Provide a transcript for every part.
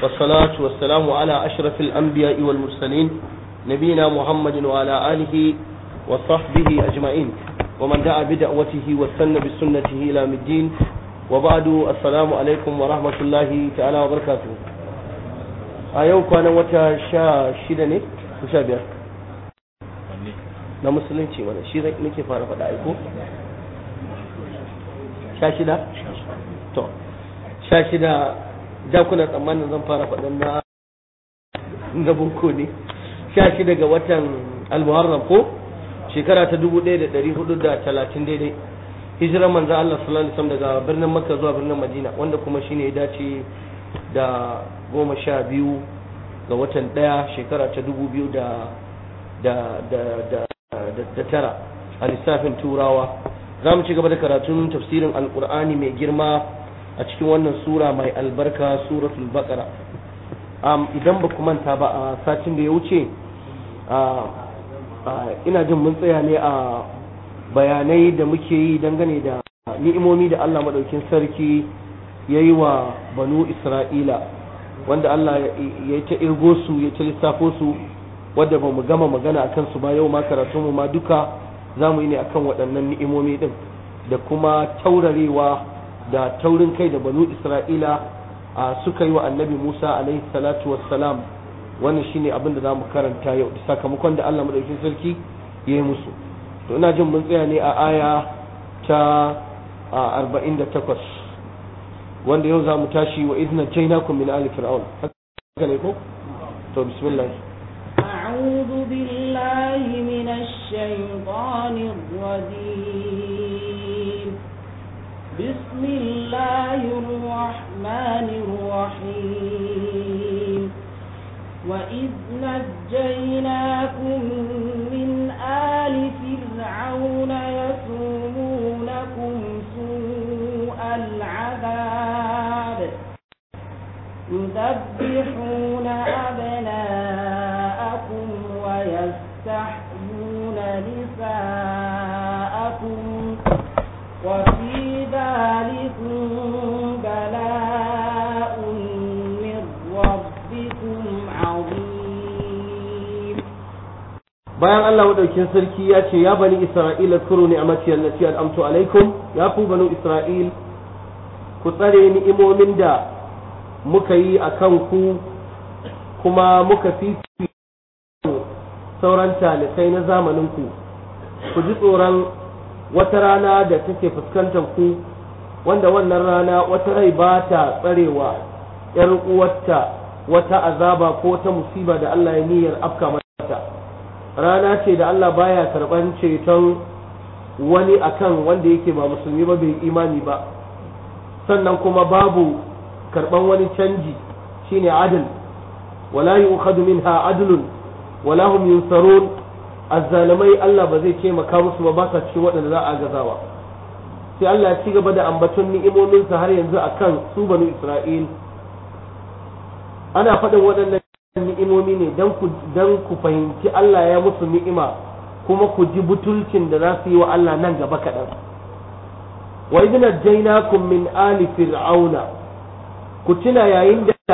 والصلاة والسلام على أشرف الأنبياء والمرسلين نبينا محمد وعلى آله وصحبه أجمعين ومن دعا بدعوته واستنى بسنته إلى الدين وبعد السلام عليكم ورحمة الله تعالى وبركاته أيوك أنا وتا شا شدني وشابير na musulunci wani shi nake fara faɗa aiko sha shida to sha shida da kuna tsammanin zan fara faɗin na na bunko ne sha shida ga watan almuharram ko shekara ta dubu ɗaya da ɗari hudu da talatin daidai hijirar manzan Allah sallallahu alaihi wasallam daga birnin Makka zuwa birnin Madina wanda kuma shine ya dace da goma sha biyu ga watan ɗaya shekara ta dubu biyu da da da da da tara a lissafin turawa za mu ci gaba da karatun tafsirin alkur'ani mai girma a cikin wannan sura mai albarka suratul baqara idan ba ku manta ba a satin da ya wuce ina jin mun tsaya ne a bayanai da muke yi dangane da ni'imomi da Allah maɗaukin sarki ya yi wa banu isra'ila wanda Allah ya ta irgo su ya ta lissafo su wadda ba mu gama magana a kansu ba yau ma karatunmu ma duka za mu yi ne akan waɗannan ni'imomi ɗin da kuma taurarewa da taurin kai da banu isra'ila a suka yi wa annabi musa alaihi salatu wassalam wannan shine abin da za mu karanta yau da sakamakon da allah maɗaukin sarki ya yi musu to ina jin mun tsaya ne a aya ta arba'in da takwas wanda yau za mu tashi wa izina jainakum min ali fir'aun haka ne ko to bismillah أعوذ بالله من الشيطان الرجيم بسم الله الرحمن الرحيم وإذ نجيناكم من آل فرعون يسومونكم سوء العذاب يذبحون أبناءكم ويستحيون نساءكم وفي ذلكم بلاء من ربكم عظيم bayan Allah madaukin sarki ya ce ya bani Isra'ila kuru ni'amati allati an'amtu alaikum ya ku banu Isra'il ku tsare ni'imomin da muka yi a kan ku kuma muka fifi sauran talikai na zamaninku ku ji tsoron wata rana da take fuskantar ku wanda wannan rana wata rai ba ta tsarewa ‘yar uwarta wata azaba ko wata musiba da Allah ya niyyar afka mata rana ce da Allah baya karɓar ceton wani akan wanda yake ba musulmi ba bai imani ba sannan kuma babu karban wani canji shine adal wala yu'khadhu minha adlun wala hum yunsarun azzalimai Allah ba zai taimaka musu ba ba sa cikin waɗanda za a gazawa sai Allah ya ci gaba da ambaton ni'imominsa har yanzu akan su banu Isra'il ana faɗin waɗannan ni'imomi ne dan ku dan ku fahimci Allah ya musu ni'ima kuma ku ji butulcin da za su yi wa Allah nan gaba kaɗan wa idna jainakum min ali fir'auna ku tuna yayin da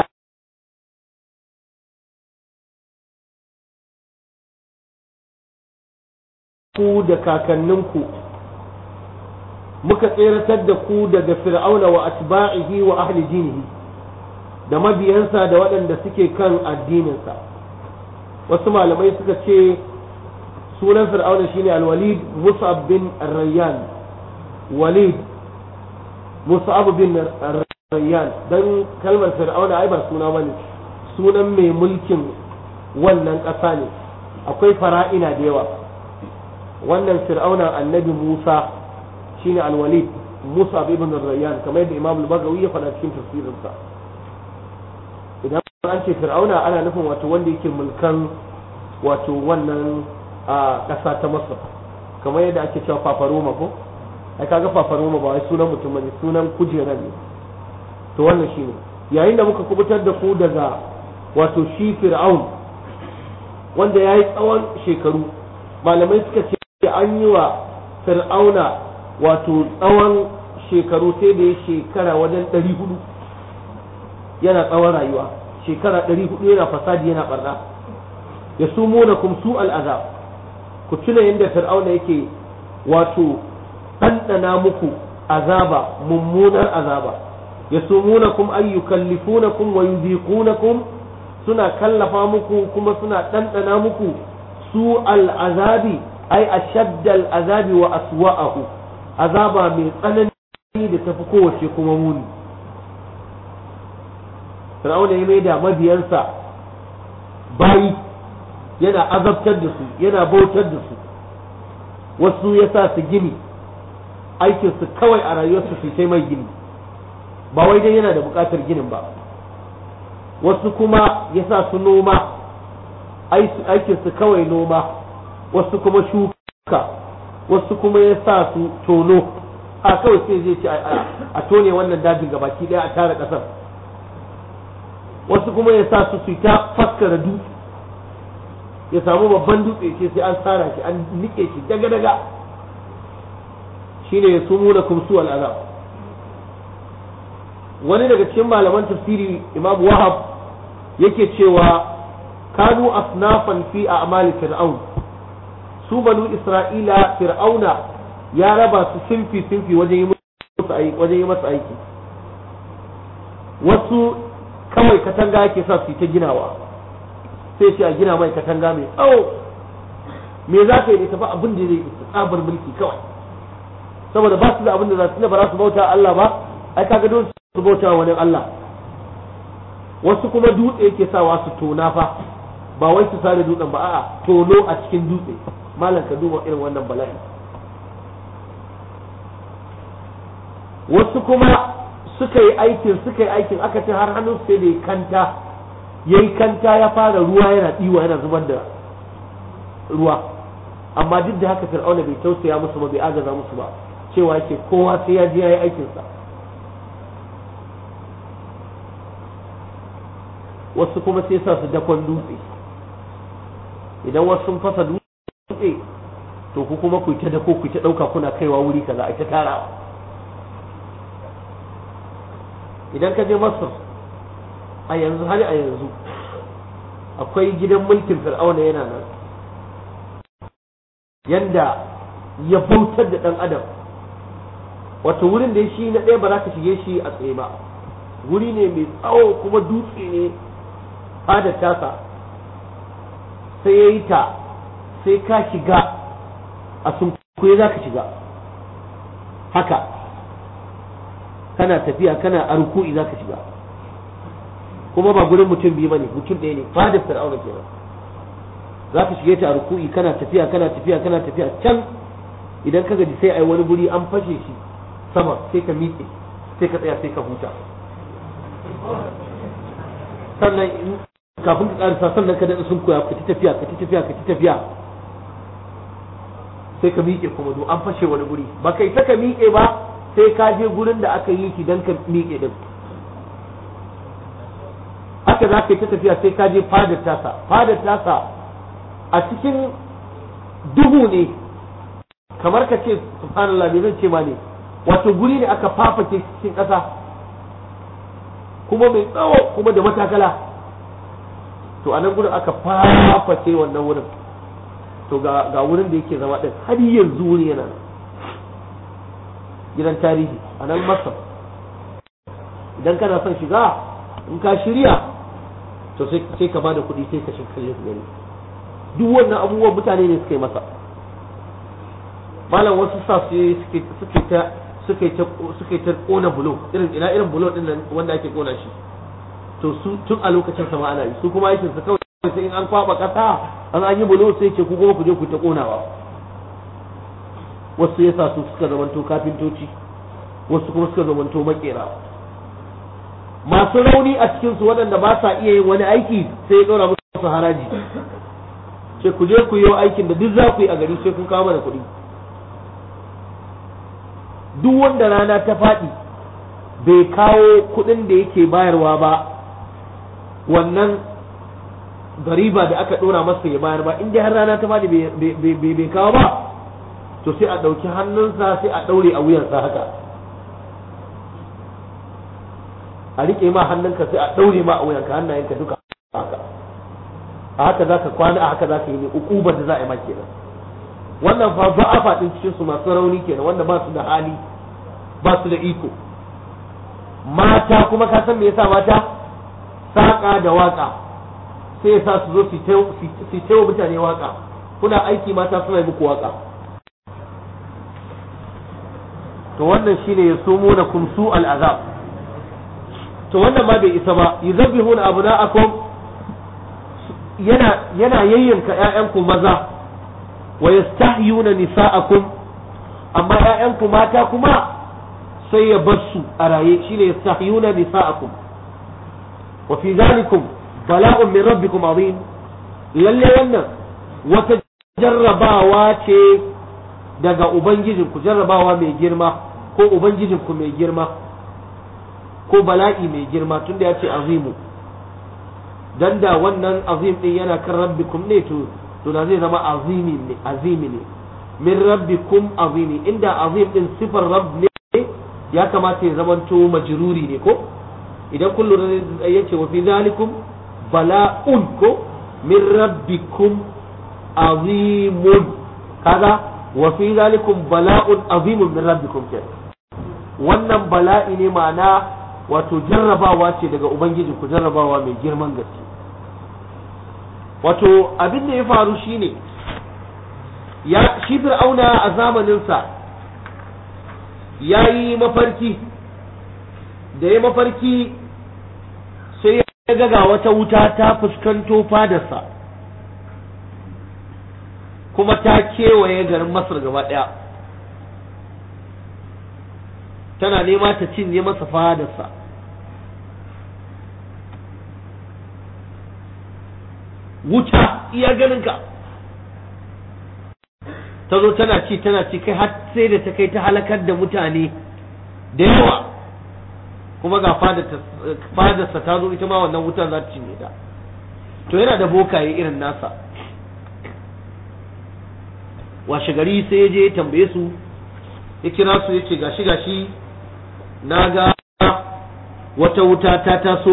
ku da kakanninku muka tseratar da ku daga fir'auna wa atba'ihi wa ahli dinihi da mabiyansa da waɗanda suke kan addininsa wasu malamai suka ce sunan fir'auna shine al-walid mus'ab bin rayyan walid mus'ab bin rayyan dan kalmar fir'auna ai ba suna bane sunan mai mulkin wannan ƙasa ne akwai fara'ina da yawa wannan fir'auna annabi Musa shine al-Walid Musa ibn Rayyan kamar yadda Imam al-Bagawi ya faɗa cikin tafsirinsa idan an ce fir'auna ana nufin wato wanda yake mulkan wato wannan a ƙasa ta Masar kamar yadda ake cewa Fafaroma ko ai kaga Fafaroma ba wai sunan mutum bane sunan kujeran ne to wannan shine yayin da muka kubutar da ku daga wato shi fir'aun wanda ya yi tsawon shekaru malamai suka ce an yi wa fir'auna wato tsawon shekaru sai da ya shekara wajen ɗari hudu yana tsawon rayuwa shekara ɗari hudu yana fasadi yana barna ya sumuna kum su al'azab ku tuna yadda fir'auna yake wato ɗanɗana muku azaba mummunar azaba ya sumuna kum ay yukallifunakum wa yuziqunakum suna kallafa muku kuma suna ɗanɗana muku su al'azabi ai ashaddal azabi wa aswa'ahu azaba mai tsanani da tafi kowace kuma muni fir'auna ya maida mabiyansa bayi yana azabtar da su yana bautar da su wasu ya sa su gini aikinsu kawai a rayuwarsu su sai mai gini ba wai dai yana da bukatar ginin ba wasu kuma ya sa su noma aikinsu kawai noma wasu kuma shuka wasu kuma ya sa su tono a kawai sai zai ce a tone wannan dajin gabaki daya a tara kasar wasu kuma ya sa su su ta faskara dutse ya samu babban dutse ce sai an tsara shi an nike shi daga daga shine ya sumu da kumsu al'azab wani daga cikin malaman tafsiri imam wahab yake cewa kanu asnafan fi a'mali fir'aun su banu isra'ila fir'auna ya raba su sinfi sinfi wajen yi masa aiki wajen yi masa aiki wasu kawai katanga yake sa su ta ginawa sai ce a gina mai katanga mai tsawo me za ka yi da tafi abin da zai tsabar mulki kawai saboda ba su da abin da za su ba za su bauta Allah ba ai kaga don su bauta wani Allah wasu kuma dutse yake sawa su tona fa ba wai su sare dutsen ba a'a tono a cikin dutse malam ka duba irin wannan bala'i wasu kuma suka yi aikin suka yi aikin aka ce har hannun sai da ya kanta ya yi kanta ya fara ruwa yana ɗiwa yana zubar da ruwa amma duk da haka fir'auna bai tausaya musu ba bai agaza musu ba cewa yake kowa sai ya je ya yi aikinsa wasu kuma sai sa su dakon dutse idan wasu sun fasa dutse to ku kuma ku ta dako ku ta ɗauka kuna kaiwa wuri kaza a ta tarawa idan ka je masar a yanzu hali a yanzu akwai gidan mulkin fir'auna yana nan yanda ya bautar da ɗan adam wato wurin da shi na ɗaya ba za ka shige shi a tsaye ba wuri ne mai tsawo kuma dutse ne fadar tasa sai ya yi ta sai ka shiga a sunkuye za ka shiga haka kana tafiya kana a ruku'i za ka shiga kuma ba gurin mutum biyu bane mutum ɗaya ne fadar fir'auna kenan za ka shige ta a ruku'i kana tafiya kana tafiya kana tafiya can idan ka gaji sai ai wani guri an fashe shi sama sai ka miƙe sai ka tsaya sai ka huta sannan kafin ka karisa sannan ka daɗa sun koya ka ci tafiya ka ci tafiya ka ci tafiya sai ka miƙe kuma do an fashe wani guri ba kai ta ka miƙe ba sai ka je gurin da aka yi ki dan ka miƙe din haka za ka yi ta tafiya sai ka je fadar tasa fadar tasa a cikin duhu ne kamar ka ce subhanallah me zan ce ma ne wato guri ne aka fafake cikin ƙasa kuma mai tsawo kuma da matakala to a nan gurin aka faface wannan wurin to ga wurin da yake zama din har yanzu wuri yana gidan tarihi a nan masar idan kana son shiga in ka shirya to sai ka bada kuɗi sai ka shiga gani duk wannan abubuwan mutane ne suka yi masa malam wasu sa su suke ta suke ta suke ta kona bulo irin ina irin bulo din nan wanda ake kona shi to su tun a lokacin sama ana yi su kuma aikin su kawai sai in an kwaba kasa an an yi bulo sai ce ku kuma ku je ku ta konawa wasu yasa su suka zamanto kafintoci wasu kuma suka zamanto makera masu rauni a cikin su waɗanda ba sa iya yin wani aiki sai ya ɗora musu haraji ce ku je ku yi aikin da duk za ku yi a gari sai kun kawo mana kuɗi duk wanda rana ta faɗi bai kawo kuɗin da yake bayarwa ba wannan gariba da aka ɗora masa ya bayar ba in dai har rana ta faɗi bai kawo ba to sai a ɗauki hannunsa sai a ɗaure a wuyansa haka a riƙe ma hannunka sai a ɗaure ma a wuyanka hannayenka duka haka a haka za ka kwana a haka za ka yi ne ukubar da za a yi ma kenan wannan fa ba a faɗin cikin su masu rauni kenan wanda ba su da hali ba su da iko mata kuma ka san me yasa mata saƙa da waƙa sai yasa su zo su taiwa mutane waƙa kuna aiki mata suna yi muku waƙa to wannan shine ya sumo na kumsu al'azab to wannan ma bai isa ba yuzabbihuna abna'akum yana yana yayyanka ƴaƴanku maza wa yastahyuna nisa'akum amma ƴaƴanku mata kuma sai ya bar su a raye shine yastahyuna nisa'akum wa fi zalikum bala'un min rabbikum azim lalle wannan wata jarrabawa ce daga ubangijinku jarrabawa mai girma ko ubangijinku mai girma ko bala'i mai girma tunda ya ce azimu dan da wannan azim din yana kan rabbikum ne to to da zai zama azimi ne azimi ne min rabbikum azimi inda azim din sifar rabb ne ya kamata ya zamanto majruri ne ko idan kun lura yace wa fi zalikum bala'un ko min rabbikum azimun kaga wa fi zalikum bala'un azimun min rabbikum ke wannan bala'i ne ma'ana wato jarrabawa ce daga ubangiji ku jarrabawa mai girman gaske wato abin da ya faru shine ya shi fir'auna a zamaninsa ya yi mafarki da ya mafarki sai ya ga ga wata wuta ta fuskanto fadarsa kuma ta kewaye garin masar gaba ɗaya tana nema ta cinye masa fadarsa wuta iya ganinka ta zo tana ci tana ci kai har sai da ta kai ta halakar da mutane da yawa kuma ga fadarsa ta zo ita ma wannan wutan za ta cinye ta to yana da bokaye irin nasa washe gari sai ya je ya tambaye su ya kira su ya ce gashi gashi na ga wata wuta ta taso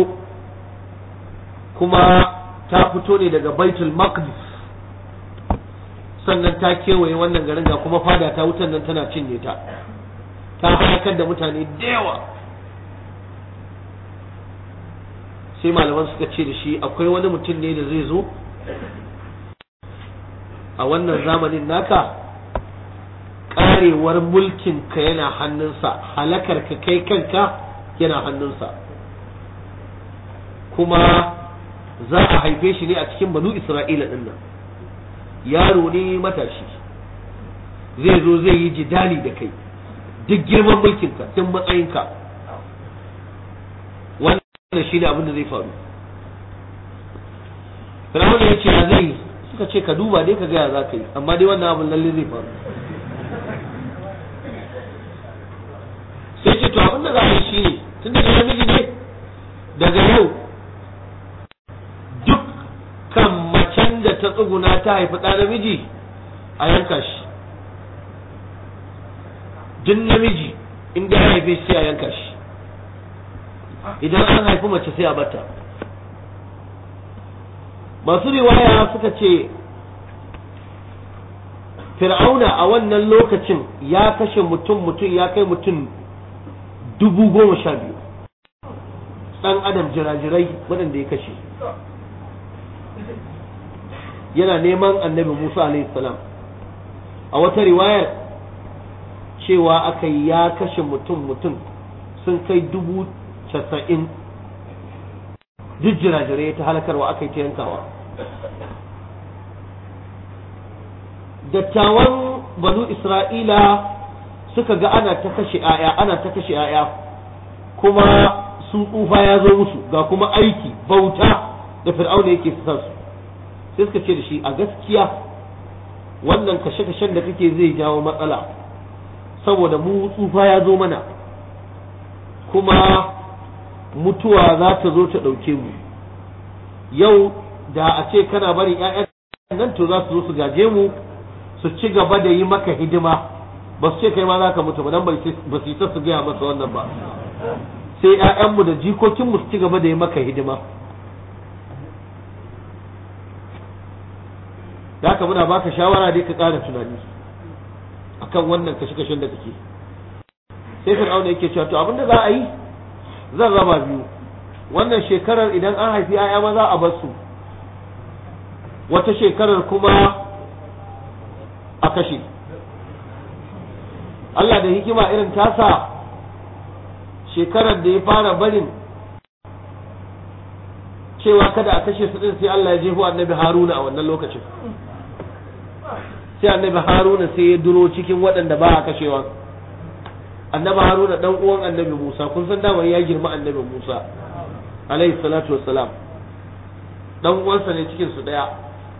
kuma ta fito ne daga baitul maqdis sannan ta kewaye wannan garin ga kuma fada ta wutan nan tana cinye ta ta halakar da mutane da yawa sai malaman suka ce da shi akwai wani mutum ne da zai zo a wannan zamanin naka karewar mulkinka yana hannunsa halakar ka kai kanka yana hannunsa kuma za a haife shi ne a cikin banu isra'ila din nan yaro ne matashi zai zo zai yi jidali da kai duk girman mulkinka duk matsayinka wannan shi ne abin da zai faru Firawun ya ce ya zai suka ce ka duba dai ka gaya za ka yi amma dai wannan abin lalle zai faru sai ce to abin da za a yi shi ne tun da namiji ne daga yau duk kan macen da ta tsuguna ta haifi ɗa namiji a yanka shi duk namiji inda ya haife shi a yanka shi idan an haifi mace sai a bata masu riwaya suka ce fir'auna a wannan lokacin ya kashe mutum mutum ya kai mutum dubu goma sha biyu ɗan adam jirajirai waɗanda ya kashe yana neman annabi musa salam a wata riwayar cewa aka ya kashe mutum mutum sun kai dubu casa'in duk jirajirai ta halakarwa aka yi ta yankawa dattawan banu isra'ila suka ga ana ta kashe ‘ya'ya ana ta kashe ‘ya'ya kuma sun tsufa ya zo musu ga kuma aiki bauta da fir'auna yake su sai suka ce da shi a gaskiya wannan kashe-kashen da kake zai jawo matsala saboda mu tsufa ya zo mana kuma mutuwa za ta zo ta ɗauke mu yau da a ce kana bari ‘ya'yan nan to za su zo su gaje mu su ci gaba da yi maka hidima ba su ce kai ma za ka mutu ba dan ba su yi su gaya masa wannan ba sai 'ya'yanmu da jikokinmu su ci gaba da yi maka hidima da haka muna baka shawara dai ka ƙara tunani akan wannan kashe-kashen da kake sai fir'auna yake cewa to abinda za a yi zan raba biyu wannan shekarar idan an haifi 'ya'ya maza a bar su wata shekarar kuma a kashe Allah da hikima irin tasa shekarar da ya fara barin cewa kada a kashe su din sai Allah ya jefo annabi Haruna a wannan lokacin sai annabi Haruna sai ya duro cikin waɗanda ba a kashewa annabi Haruna dan uwan annabi Musa kun san dama ya girma annabi Musa alaihi salatu wassalam dan uwansa ne cikin su daya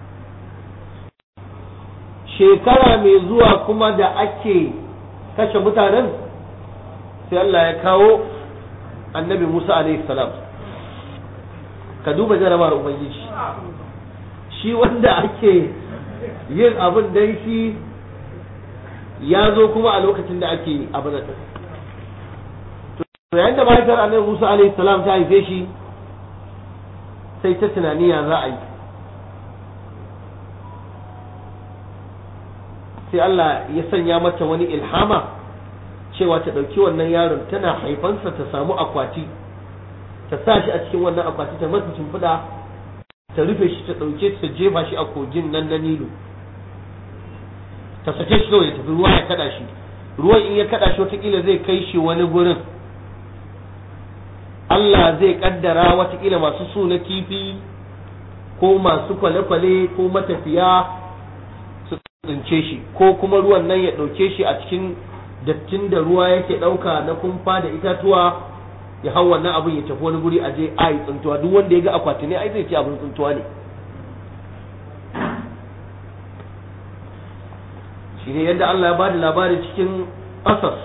shekara mai zuwa kuma da ake kashe mutanen sai Allah ya kawo annabi Musa alaihi salam ka duba jarabawar ubangiji shi wanda ake yin abin dai shi ya zo kuma a lokacin da ake abin da to yayin da mahaifiyar annabi Musa alaihi salam ta haife shi sai ta tunani ya za a yi sai Allah ya sanya mata wani ilhama cewa ta ɗauki wannan yaron tana haifansa ta samu akwati ta sa shi a cikin wannan akwati ta masa shimfiɗa ta rufe shi ta ɗauke ta jefa shi a kogin nan na nilu ta sake shi kawai ya tafi ruwa ya kaɗa shi ruwan in ya kaɗa shi watakila zai kai shi wani gurin Allah zai kaddara watakila masu su na kifi ko masu kwale-kwale ko matafiya su tsince shi ko kuma ruwan nan ya ɗauke shi a cikin dattin da ruwa yake ɗauka na kumfa da itatuwa ya hau wannan abin ya tafi wani guri a je a yi tsintuwa duk wanda ya ga akwati ne ai zai ce abin tsintuwa ne shi ne yadda Allah ya ba da labari cikin asas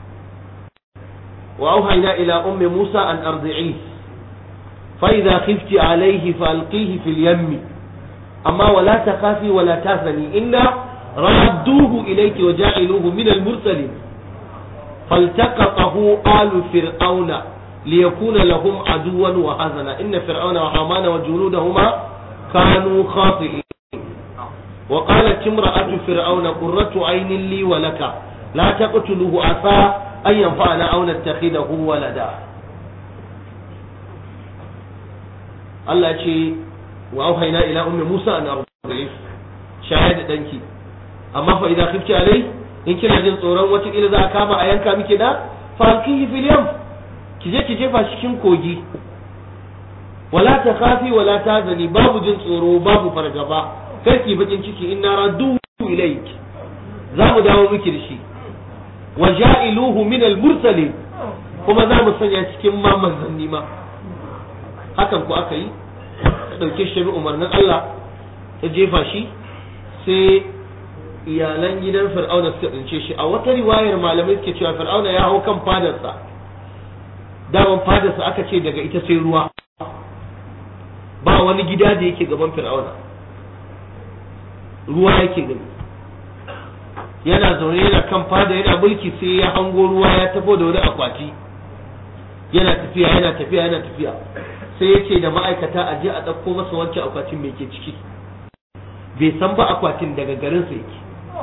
wa auhayna ila ummi Musa an arzi'i fa idza khifti alayhi fa alqihi fil yammi amma wala takhafi wala tahzani inna radduhu ilayki wa ja'iluhu min al mursalin فالتقطه آل فرعون ليكون لهم عدوا وحزنا إن فرعون وحامان وجنودهما كانوا خاطئين وقالت امرأة فرعون قرة عين لي ولك لا تقتلوه عسى أن ينفعنا أو نتخذه ولدا الله يشي وأوحينا إلى أم موسى أن أرضعيه شاهد دنكي أما فإذا خفت عليه in kina jin tsoron watakila za a kama a yanka miki da falkihi fil yam ki je ki jefa cikin kogi wala ta khafi wala ta zani babu jin tsoro babu fargaba kar ki bakin ciki inna raddu ilayk za mu dawo miki da shi wa ja'iluhu min al mursalin kuma za mu sanya cikin ma manzanni ma hakan ku aka yi ta dauke shi umarnin Allah ta jefa shi sai iyalan gidan fir'auna suka tsince shi a wata riwayar malamai suke cewa fir'auna ya hau kan fadarsa daman fadarsa aka ce daga ita sai ruwa ba wani gida da yake gaban fir'auna ruwa yake gani yana zaune yana kan fada yana mulki sai ya hango ruwa ya tafo da wani akwati yana tafiya yana tafiya yana tafiya sai ya ce da ma'aikata a je a ɗauko masa wancan akwatin mai ke ciki bai san ba akwatin daga garinsa yake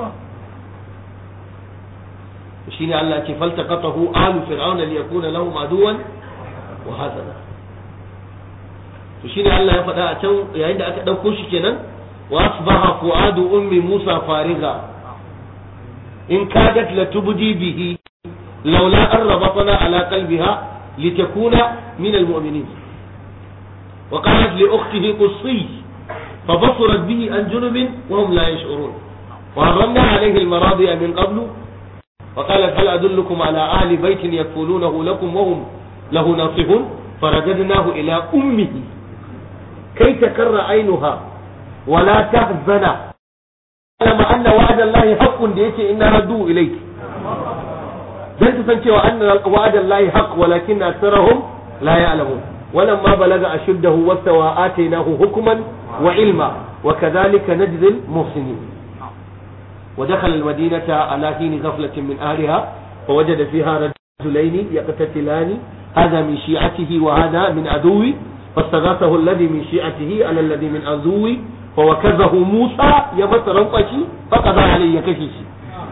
shine Allah ce faltaqatahu alu fir'auna liyakuna lahum aduwan wa hazana to shine Allah ya faɗa a can yayin da aka ɗauko shi kenan wa asbaha fuadu ummi Musa fariga in kadat latubdi bihi laula an rabatna ala qalbiha litakuna min almu'minin wa qalat li ukhtihi qussi فبصرت به عن جنب وهم لا يشعرون وحرمنا عليه المراضي من قبل وقالت هل أدلكم على أهل بيت يكفلونه لكم وهم له ناصحون فرددناه إلى أمه كي تكر عينها ولا تحزن لما أن وعد الله حق ديك إن ردوا إليك dan ta san cewa anna wa'ada Allah haqq walakin aktharuhum la ya'lamun ولما بلغ أشده واستوى آتيناه حكما وعلما وكذلك نجزي المحسنين ودخل المدينة على حين غفلة من أهلها فوجد فيها رجلين يقتتلان هذا من شيعته وهذا من عدوي فاستغاثه الذي من شيعته على الذي من عدوي فوكزه موسى يمس رنقشي فقضى عليه كشيشي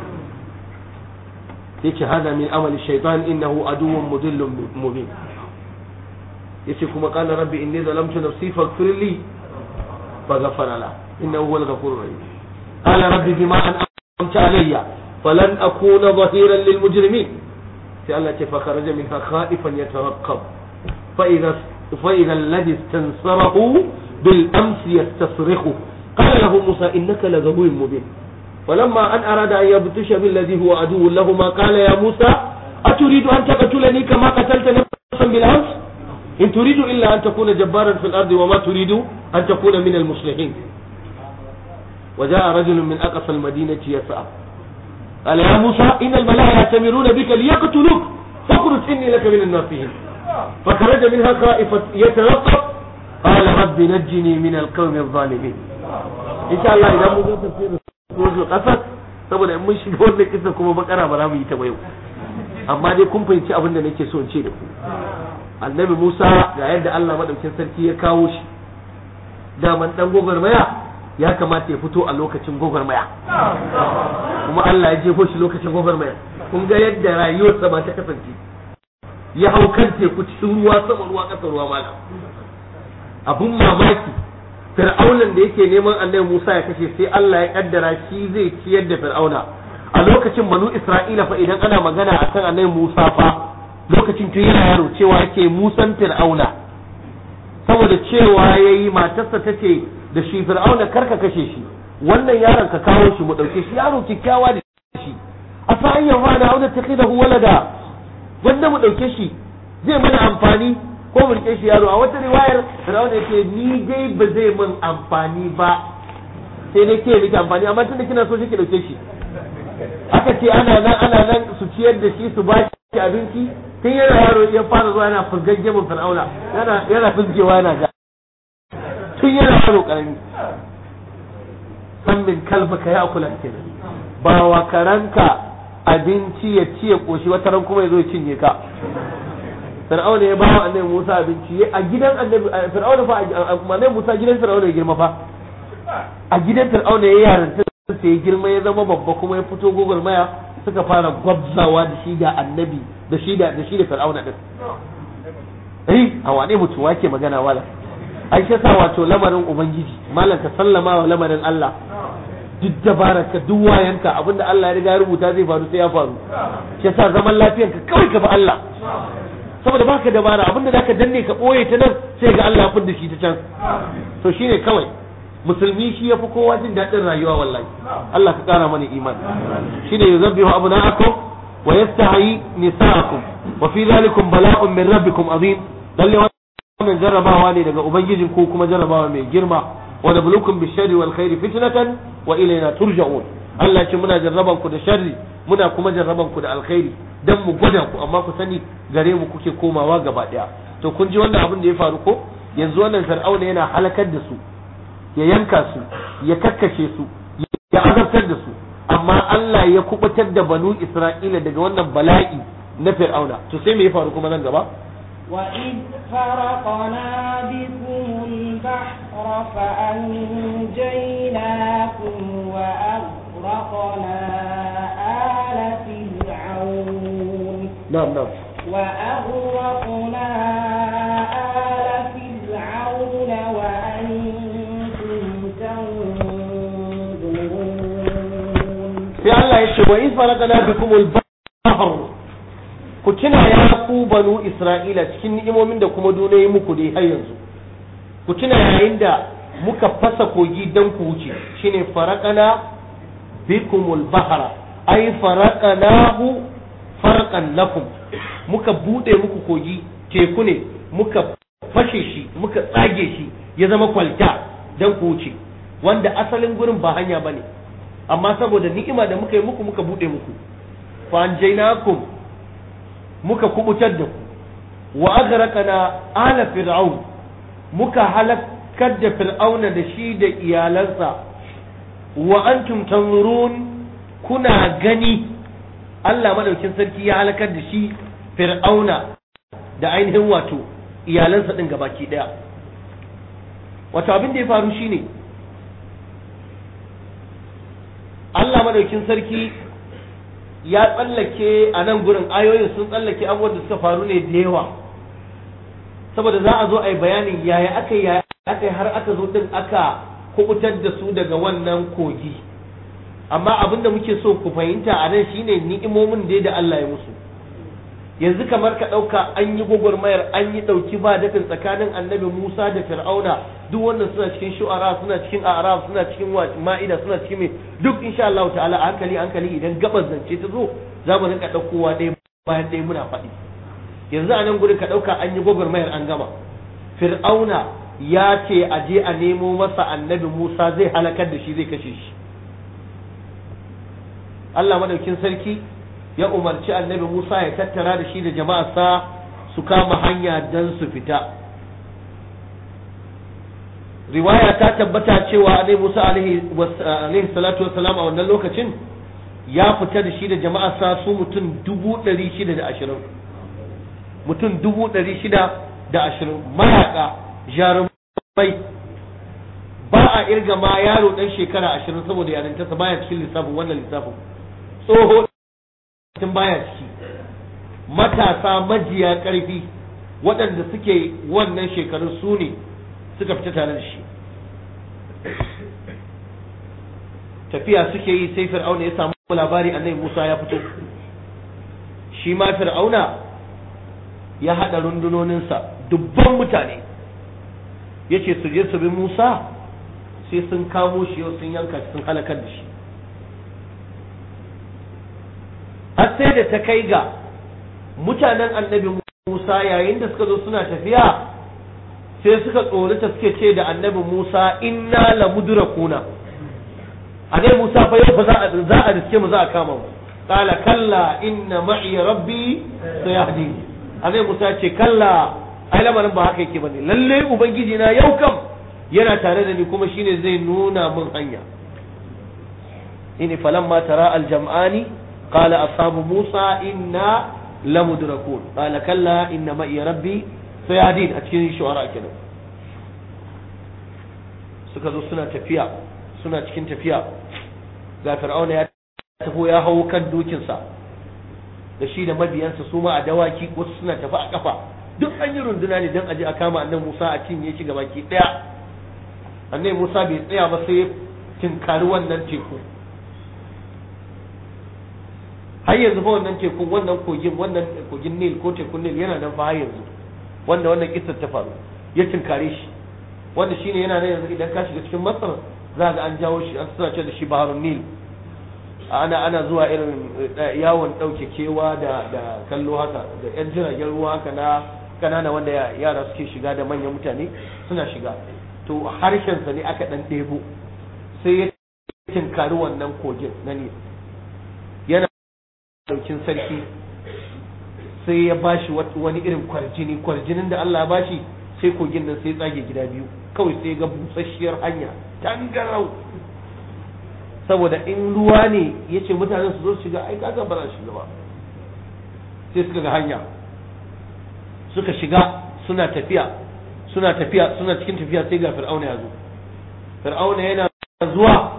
yace hada min amali shaitan innahu aduwwun mudillun mubin yace kuma qala rabbi inni zalamtu nafsi faghfir li faghfara la innahu huwal ghafurur rahim qala rabbi bima an'amta alayya falan akuna dhahiran lil mujrimin sai Allah ce fa kharaja minha khaifan yataraqqab fa idha fa idha alladhi istansarahu bil amsi yastasrikhu qala lahu musa innaka laghawiyyun mubin فلما أن أراد أن يبطش بالذي هو عدو لهما قال يا موسى أتريد أن تقتلني كما قتلت نفسا بالأمس إن تريد إلا أن تكون جبارا في الأرض وما تريد أن تكون من المصلحين وجاء رجل من أقصى المدينة يسعى قال يا موسى إن الملائكة يأتمرون بك ليقتلوك فاخرج إني لك من الناصحين فخرج منها خائفا يترقب قال رب نجني من القوم الظالمين إن شاء الله إذا مو تفسير sojin ƙasar saboda in mun shiga wannan kisa kuma bakara ba za mu yi ta yau amma dai kun fahimci abin da nake so in ce da ku annabi Musa ga yadda Allah madaukin sarki ya kawo shi daman dan gwagwarmaya ya kamata ya fito a lokacin gwagwarmaya kuma Allah ya jefo shi lokacin gwagwarmaya kun ga yadda rayuwarsa ba ta kasance ya hau kan teku cikin ruwa sama ruwa ƙasa ruwa mala abun mamaki fir'aunan da yake neman annabi Musa ya kashe sai Allah ya kaddara shi zai ciyar da fir'auna a lokacin banu Isra'ila fa idan ana magana akan annabi Musa fa lokacin tun yana yaro cewa yake Musan fir'auna saboda cewa yayi matarsa tace da shi fir'auna karka kashe shi wannan yaron ka kawo shi mu dauke shi yaro kikkiawa da shi asa an yawa da auna takhidahu walada wanda mu dauke shi zai mana amfani ko mu rike shi yaro a wata riwayar Fir'aun yake ni dai ba zai min amfani ba sai dai ke miki amfani amma tunda kina so shi ki dauke shi aka ce ana nan ana nan su ciyar da shi su ba shi abinci tun yana yaro ya fara zuwa yana furgagge mun Fir'auna yana yana fizgewa yana ga tun yana yaro karami san min kalbaka ya kula kenan ba wa karanka abinci ya ci ya koshi wata ran kuma ya zo ya cinye ka fir'auna ya bawa annabi Musa abinci a gidan annabi fir'auna fa annabi Musa gidan fir'auna ya girma fa a gidan fir'auna ya yaranta sai ya girma ya zama babba kuma ya fito maya suka fara gwabzawa da shi da annabi da shi da da shi da fir'auna din eh a wane mutum wake magana wala ai shi sa wato lamarin ubangiji malam ka sallama wa lamarin Allah duk dabararka duk wayanka abinda Allah ya riga ya rubuta zai faru sai ya faru shi sa zaman lafiyanka kawai ka bi Allah saboda baka dabara abinda zaka danne ka boye ta nan sai ga Allah ya fidda shi ta can to shine kawai musulmi shi yafi kowa jin daɗin rayuwa wallahi Allah ka kara mana imani shine yuzabbihu abna'akum wa yastahi nisa'akum wa fi dhalikum bala'un min rabbikum azim lalle wannan jarrabawa ne daga ubangijin ku kuma jarrabawa mai girma wa nabluukum bisharri wal khairi fitnatan wa ilayna turja'un Allah ce muna jarraban ku da sharri muna kuma jarraban ku da alkhairi dan mu gwada ku amma ku sani gare mu kuke komawa gaba daya to kun ji wannan abin da ya faru ko yanzu wannan fir'auna yana halakar da su ya yanka su ya kakkashe su ya azabtar da su amma Allah ya kubutar da banu Isra'ila daga wannan bala'i na fir'auna to sai me ya faru kuma nan gaba وإذ فرقنا بكم البحر فأنجيناكم وأغرقنا آل فرعون na'am na'am وأغرقنا آل فرعون وأنتم تنظرون sai Allah ya ce wa in faraqana bikumul bahr ku tuna ya ku banu Isra'ila cikin ni'imomin da kuma dole yi muku dai har yanzu ku tuna yayin da muka fasa kogi dan ku wuce shine faraqana bikumul bahra ay faraqanahu farqan lakum muka bude muku kogi teku ne muka fashe shi muka tsage shi ya zama kwalta dan ku wuce wanda asalin gurin ba hanya bane amma saboda ni'ima da muka yi muku muka bude muku fa anjaynakum muka kubutar da ku wa aghraqana ala fir'aun muka halakar da fir'auna da shi da iyalansa wa antum tanzurun kuna gani Allah madaukin sarki ya halakar da shi fir'auna da ainihin wato iyalansa din gabaki daya wato abin da ya faru shine Allah madaukin sarki ya tsallake a nan gurin ayoyin sun tsallake abubuwan da suka faru ne da yawa saboda za a zo a yi bayanin yaya aka yaya aka yi har aka zo din aka kubutar da su daga wannan kogi amma abin da muke so ku fahimta a nan shine ni'imomin da da Allah ya musu yanzu kamar ka ɗauka an yi gwagwarmayar an yi ɗauki ba dafin tsakanin annabi Musa da Fir'auna duk wannan suna cikin shu'ara suna cikin a'raf suna cikin ma'ida suna cikin mai duk insha Allah ta'ala a hankali hankali idan gabas zance ta zo za mu rinka ɗaukowa ɗaya bayan ɗaya muna faɗi yanzu a nan gurin ka ɗauka an yi gwagwarmayar an gama Fir'auna ya ce a je a nemo masa annabi Musa zai halakar da shi zai kashe shi Allah madaukin sarki ya umarci annabi Musa ya tattara da shi da jama'arsa su kama hanya don su fita riwaya ta tabbata cewa annabi Musa alaihi salatu wassalam a wannan lokacin ya fita da shi da jama'arsa su mutum dubu ɗari shida da ashirin mutum dubu ɗari shida da ashirin mayaƙa jarumai ba a irga ma yaro ɗan shekara ashirin saboda yarintarsa baya cikin lissafin wannan lissafin tsoho tun baya ciki matasa majiya ƙarfi waɗanda suke wannan shekarun su ne suka fita tare da shi tafiya suke yi sai fir'auna ya samu labari annabi musa ya fito shi ma fir'auna ya haɗa rundunoninsa dubban mutane ya ce su je su bi musa sai sun kamo shi yau sun yanka sun halakar da shi har sai da ta kai ga mutanen annabi Musa yayin da suka zo suna tafiya sai suka tsorata suke ce da annabi Musa inna la mudrakuna annabi Musa fa yau fa za a za a riske mu za a kama mu qala kalla inna ma'i rabbi sayahdi annabi Musa ce kalla ai lamarin ba haka yake bane lalle ubangiji na yau kam yana tare da ni kuma shine zai nuna min hanya ini falamma tara aljam'ani قال أصحاب موسى إنا لمدركون قال كلا إن معي ربي سيهدين أتكين شعراء كده suka zo suna tafiya suna cikin tafiya ga fir'auna ya tafi ya hau kan dokinsa da shi da mabiyansa su ma a dawaki wasu suna tafi a kafa duk an yi runduna ne don aje a kama annabi Musa a cinye shi gabaki daya annabi Musa bai tsaya ba sai tinkari wannan teku har yanzu fa wannan tekun wannan kogin wannan kogin Nil ko tekun Nil yana nan fa har yanzu wanda wannan kissar ta faru ya tinkare shi wanda shine yana nan yanzu idan ka shiga cikin Masar za ga an jawo shi an suna ce da shi Baharun Nil ana ana zuwa irin yawon ɗauke kewa da da kallo haka da yan jiragen ruwa haka na kanana wanda yara suke shiga da manyan mutane suna shiga to harshensa ne aka dan ɗebo sai ya tinkari wannan kogin na Nil yana daukin sarki sai ya bashi wani irin kwarjini kwarjinin da Allah ya bashi sai kogin nan sai tsage gida biyu kawai sai ga busasshiyar hanya tangarau saboda in ruwa ne ya ce mutanen su zo su shiga ai kaga ba za su shiga ba sai suka ga hanya suka shiga suna tafiya suna tafiya suna cikin tafiya sai ga fir'auna ya zo fir'auna yana zuwa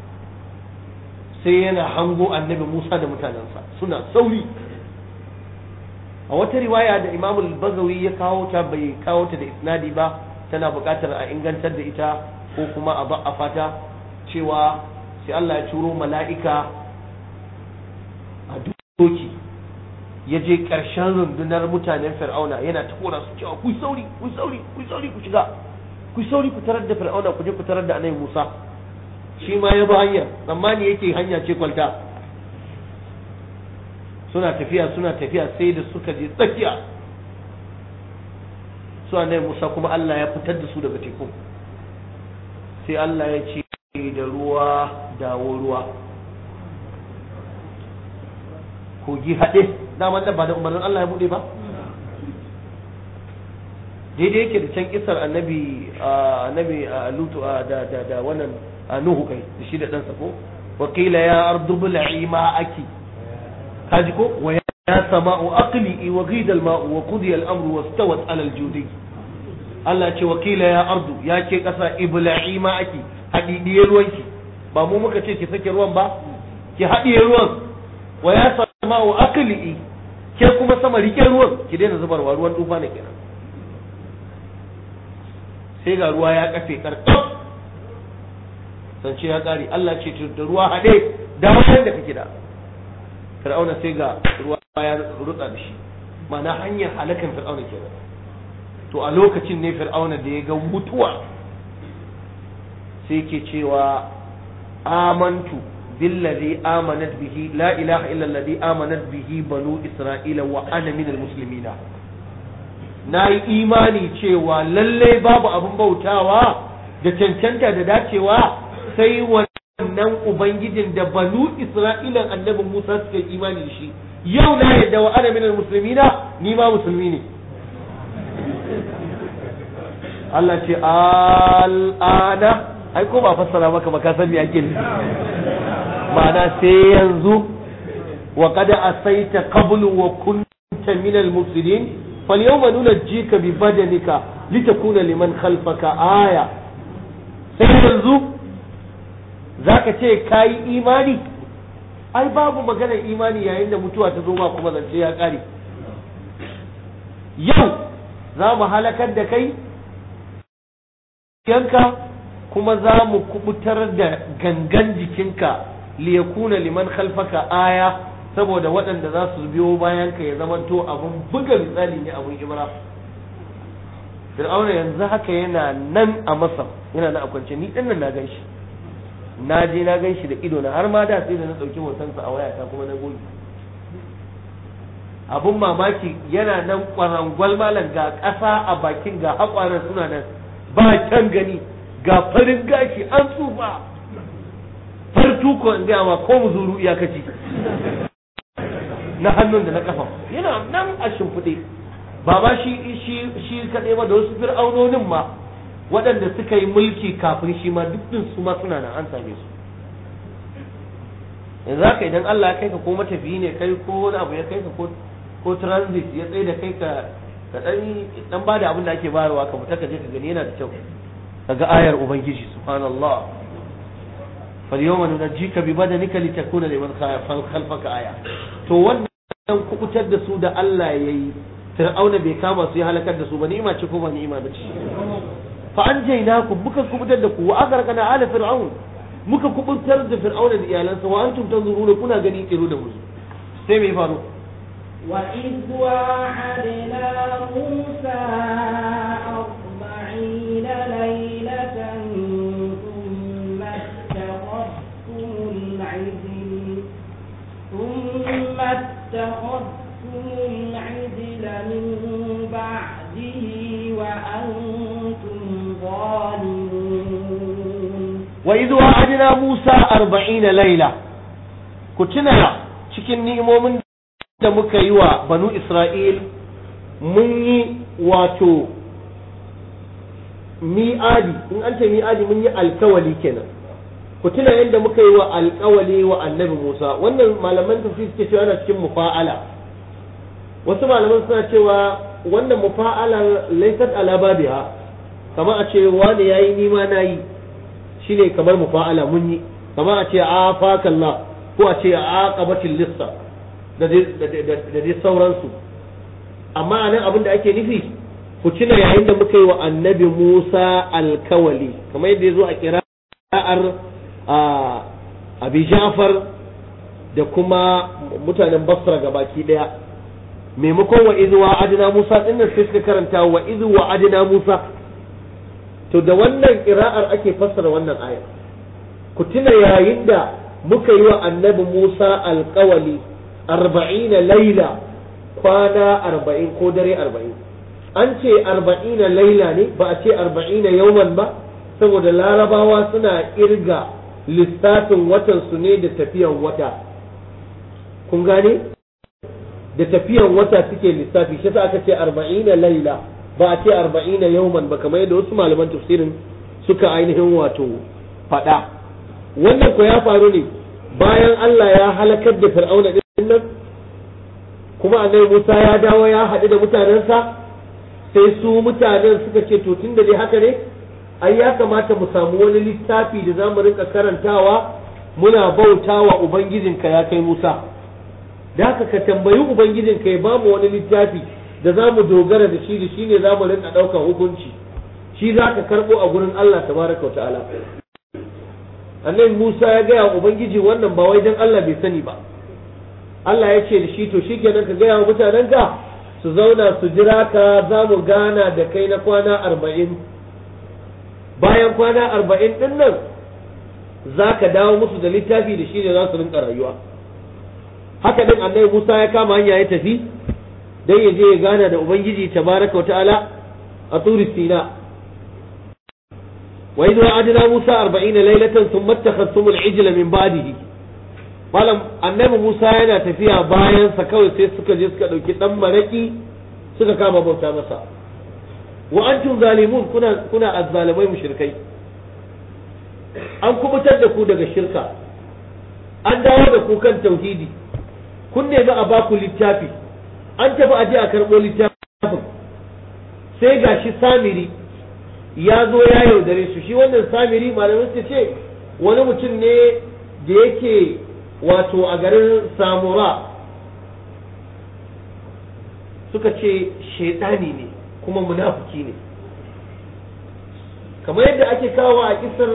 sai yana hango annabi Musa da mutanensa suna sauri a wata riwaya da Imam al-Bazawi ya kawo ta bai kawo ta da isnadi ba tana buƙatar a ingantar da ita ko kuma a ba'afa ta cewa sai Allah ya turo mala'ika a doki ya je ƙarshen rundunar mutanen fir'auna yana ta kora su cewa ku sauri ku sauri ku sauri ku shiga ku sauri ku tarar da fir'auna ku je ku tarar da annabi Musa shi ma ya bi hanyar tsammani yake hanya ce kwalta suna tafiya suna tafiya sai da suka je tsakiya su annabi Musa kuma Allah ya fitar da su daga teku sai Allah ya ce da ruwa dawo ruwa kogi haɗe daman da ba da umarnin Allah ya buɗe ba daidai yake da can kisar annabi annabi lutu da da da wannan nuhu kai da shi da ɗansa ko wakila ya ardu bil'i ma aki kaji ko wa ya ya sama'u aqli wa ghida al-ma'u wa qudiya al-amru wastawat 'ala al-judi Allah ce wakila ya ardu ya ke kasa ibla'i ma ake hadidiye ruwanki ba mu muka ce ki sake ruwan ba ki hadiye ruwan wa ya sama'u aqli ke kuma sama rike ruwan ki daina zubarwa ruwan tufa ne kenan sai ga ruwa ya kafe karkaf sance ya kare Allah ce da ruwa haɗe da wajen da kake da fir'auna sai ga ruwa ya rutsa da shi ma'ana hanyar halakan fir'auna kenan to a lokacin ne fir'auna da ya ga mutuwa sai ke cewa amantu billazi amanat bihi la ilaha illa allazi amanat bihi banu isra'ila wa ana minal muslimina na yi imani cewa lallai babu abin bautawa da cancanta da dacewa sai wannan ubangijin da banu isra'ilan annabi musa suka yi imani da shi yau na yadda wa ana minal muslimina ni ma musulmi ne Allah ce al'ana ai ko ba fassara maka ba ka san me ake nufi ma'ana sai yanzu wa qad asaita qablu wa kunta minal mufsidin فاليوم ننجيك ببدنك لتكون لمن خلفك آية sai yanzu za ka ce ka yi imani ai babu maganar imani yayin da mutuwa ta zo ma kuma zance ya ƙare yau za mu halakar da kai yanka kuma za mu kubutar da gangan jikinka liyakuna liman khalfaka aya saboda waɗanda za su biyo bayan ka ya zamanto abun buga misali ne abun ibra fir'auna yanzu haka yana nan a masar yana na akwance ni ɗin nan na gan shi na je na gan shi da ido na har ma da sai da na ɗauki hotonsa a wayata kuma na goge abun mamaki yana nan kwarangwal malam ga ƙasa a bakin ga haƙwaran suna nan ba kyan gani ga farin gashi an tsufa fartuko in gaya ma ko mu zuru iyakaci na hannun da na kafa yana nan a shimfiɗe ba ba shi shi shi kaɗai ba da wasu fir'aunonin ma waɗanda suka yi mulki kafin shi ma duk su ma suna nan an same su yanzu haka idan Allah ya kai ka ko matafiyi ne kai ko wani abu ya kai ka ko ko transit ya tsaye da kai ka ka dan dan bada abin da ake bayarwa ka fita ka je ka gani yana da kyau kaga ayar ubangiji subhanallah فاليوم ننجيك ببدنك لتكون لمن خلفك آية to wannan kubutar da su da Allah ya yi fir'auna bai kama su ya halakar da su ba ni'ima ce ko ba ni'ima ba ce fa an jaina ku muka kubutar da ku wa agharqana ala fir'aun muka kubutar da fir'auna da iyalansa wa antum tanzuruna kuna gani kiro da musu sai mai faru وإذ واعدنا موسى أربعين ليلة ثم اتخذتم العجل ثم اتخذتم العجل من بعده وأنتم ظالمون وإذ وعدنا موسى أربعين ليلة كتنا cikin ni'imomin da muka yi wa banu Isra'il mun yi wato mi'adi in an ce mi'adi mun yi alkawali kenan ku tuna yadda muka yi wa alkawali wa annabi Musa wannan malaman tafsir suke cewa ana cikin mufa'ala wasu malaman suna cewa wannan mufa'alar laysat ala babiha kamar a ce wani yayi ni ma nayi shine kamar mufa'ala mun yi kamar a ce afakallah ko a ce aqabatil lissa da dai sauransu amma anan abin da ake nufi ku tuna yayin da muka yi wa annabi Musa alkawali kamar yadda ya zo a kira'ar abi Ja'far da kuma mutanen Basra gabaki daya maimakon wa izu wa adina Musa dinnan sai suka karanta wa izu wa adina Musa to da wannan kira'ar ake fassara wannan aya ku tuna yayin da muka yi wa annabi Musa alkawali arba'ina laila kwana arba'in ko dare arba'in an ce arba'ina laila ne ba a ce arba'ina yauman ba saboda larabawa suna irga lissafin watan su ne da tafiyan wata kun gane da tafiyan wata suke lissafi shi sa aka ce arba'ina laila ba a ce arba'ina yauman ba kamar yadda wasu malaman tafsirin suka ainihin wato faɗa wannan ko ya faru ne bayan Allah ya halakar da fir'auna din nan kuma annabi Musa ya dawo ya haɗu da mutanensa sai su mutanen suka ce to tunda dai haka ne ai ya kamata mu samu wani littafi da za mu rinka karantawa muna bautawa ubangijinka ya kai Musa da haka ka tambayi ubangijinka ya bamu wani littafi da za mu dogara da shi da shi ne za mu rinka ɗaukar hukunci shi za ka karɓo a gurin Allah tabaraka wa ta'ala annabi Musa ya gaya wa ubangiji wannan ba wai dan Allah bai sani ba Allah ya ce da shi to shikenan ka gaya wa mutanen ka su zauna su jira ka za mu gana da kai na kwana arba'in bayan kwana arba'in ɗin nan za ka dawo musu da littafi da shi ne za su rinka rayuwa haka din annabi Musa ya kama hanya ya tafi dan ya je ya gana da ubangiji tabaraka wa ta'ala a turi sina wa idh wa'adna Musa 40 laylatan thumma ittakhadhtum al-ijla min ba'dihi malam annabi Musa yana tafiya bayan sa kawai sai suka je suka dauki dan maraki suka kama bauta masa wa antum zalimun kuna kuna azzalimai mushrikai an kubutar da ku daga shirka an dawo da ku kan tauhidi kun nemi a baku littafi an tafi aje a karɓo littafin sai gashi samiri ya zo ya yaudare su shi wannan samiri malamin su ce wani mutum ne da yake wato a garin samura suka ce shaidani ne kuma munafuki ne kamar yadda ake kawo a kisar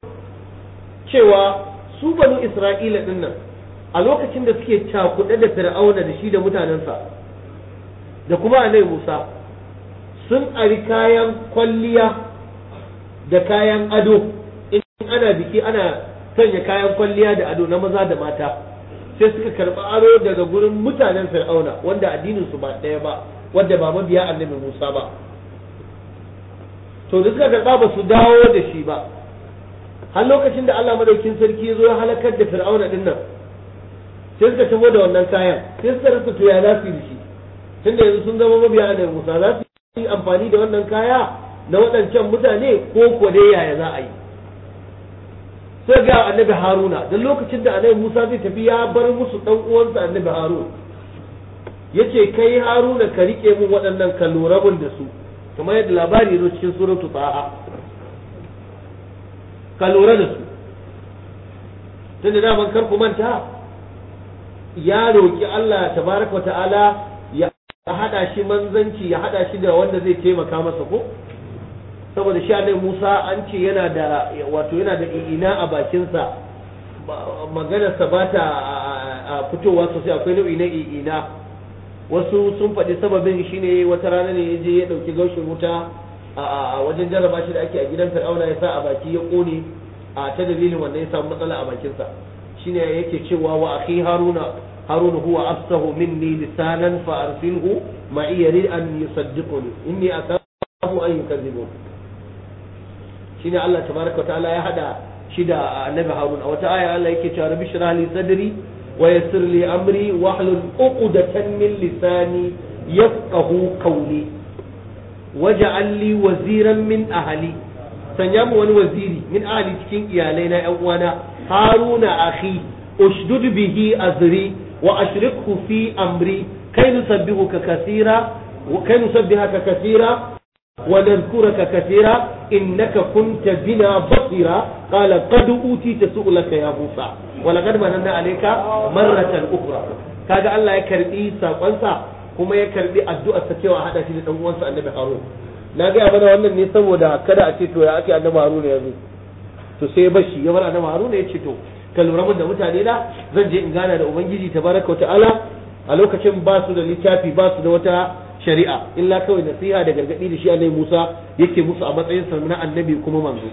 cewa su banu isra'ila din nan a lokacin da suke cakuɗe da fir'auna da shi da mutanensa da kuma annabi musa sun ari kayan kwalliya da kayan ado in ana biki ana sanya kayan kwalliya da ado na maza da mata sai suka karɓi aro daga gurin mutanen fir'auna wanda addinin su ba ɗaya ba wanda ba mabiya annabi musa ba to da suka karɓa ba su dawo da shi ba har lokacin da Allah madaukin sarki ya zo ya halakar da fir'auna din nan sai suka tamo da wannan kayan sai suka rasa to ya za su yi da shi tunda yanzu sun zama mabiya annabi Musa za su yi amfani da wannan kaya na waɗancan mutane ko ko dai yaya za a yi sai ga annabi Haruna dan lokacin da annabi Musa zai tafi ya bar musu dan uwansa annabi Harun yace kai Haruna ka rike mun waɗannan ka lura mun da su kamar yadda labari zo cikin suratul Taha ka lura da su tunda daman kar ku manta ya roki Allah tabaraka ta'ala ya hada shi manzanci ya hada shi da wanda zai taimaka masa ko saboda shi annabi Musa an ce yana da wato yana da ina a bakinsa maganarsa ba ta fitowa sosai akwai nau'i na ina wasu sun faɗi sababin shine wata rana ne ya je ya ɗauki gaushin wuta a wajen jarraba shi da ake a gidan fir'auna ya sa a baki ya kone a ta dalilin wanda ya samu matsala a bakinsa shine yake cewa wa akhi haruna haruna huwa afsahu minni lisanan fa arsilhu ma yari an yusaddiquni inni akafu an yukadzibun shine Allah tabaraka wa ta'ala ya hada shi da annabi harun a wata aya Allah yake cewa rabbi shrah li sadri wa yassir li amri wahlul uqdatan min lisani yafqahu qawli waj'al li waziran min ahli sanya mu wani waziri min ahli cikin iyalai na yan uwana haruna akhi ushdud bihi azri wa ashrikhu fi amri kai nusabbihuka kaseera wa kai nusabbihaka kaseera wa nadhkuraka kaseera innaka kunta bina basira qala qad utita su'laka ya musa wa laqad mananna alayka marratan ukhra kaga Allah ya karbi sakonsa kuma ya karbi addu'ar sa cewa hada shi da dan uwansa annabi harun na gaya mana wannan ne saboda kada a ce to ya ake annabi harun ya zo to sai bashi ya bar annabi harun ya ce to ka lura mun da mutane na zan je in gana da ubangiji tabaraka wa ta'ala a lokacin ba su da littafi ba su da wata shari'a illa kawai nasiha da gargadi da shi annabi Musa yake musu a matsayin sa na annabi kuma manzo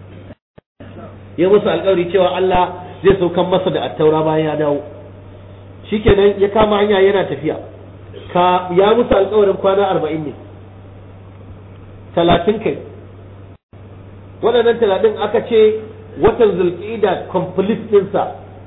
ya musu alƙawari cewa Allah zai saukan masa da attaura bayan ya dawo shikenan ya kama hanya yana tafiya ka ya musu alƙawarin kwana arba'in ne talatin kai waɗannan talatin aka ce watan zulƙida complete ɗinsa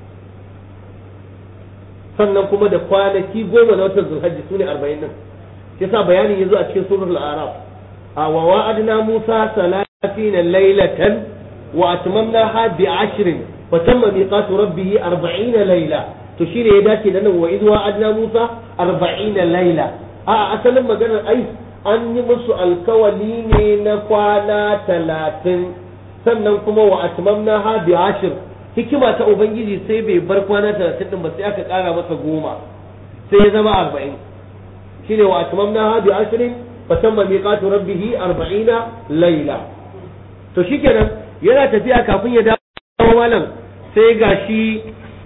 sannan kuma da kwanaki goma na watan zulhajji su ne arba'in nan yasa bayanin ya zo a cikin surul araf a wa wa'adna musa salatina laylatan wa atmamnaha bi ashrin fa tamma miqatu rabbih arba'ina layla to shine ya dace da nan wa idwa adna musa 40 laila a asalin maganar ai an yi musu alkawali ne na kwana talatin sannan kuma wa atmamna ha bi ashir hikima ta ubangiji sai bai bar kwana talatin din ba sai aka kara masa goma sai ya zama arba'in shine wa atmamna ha bi ashirin fa tamma miqatu rabbih arba'ina layla to shikenan yana tafiya kafin ya dawo malam sai gashi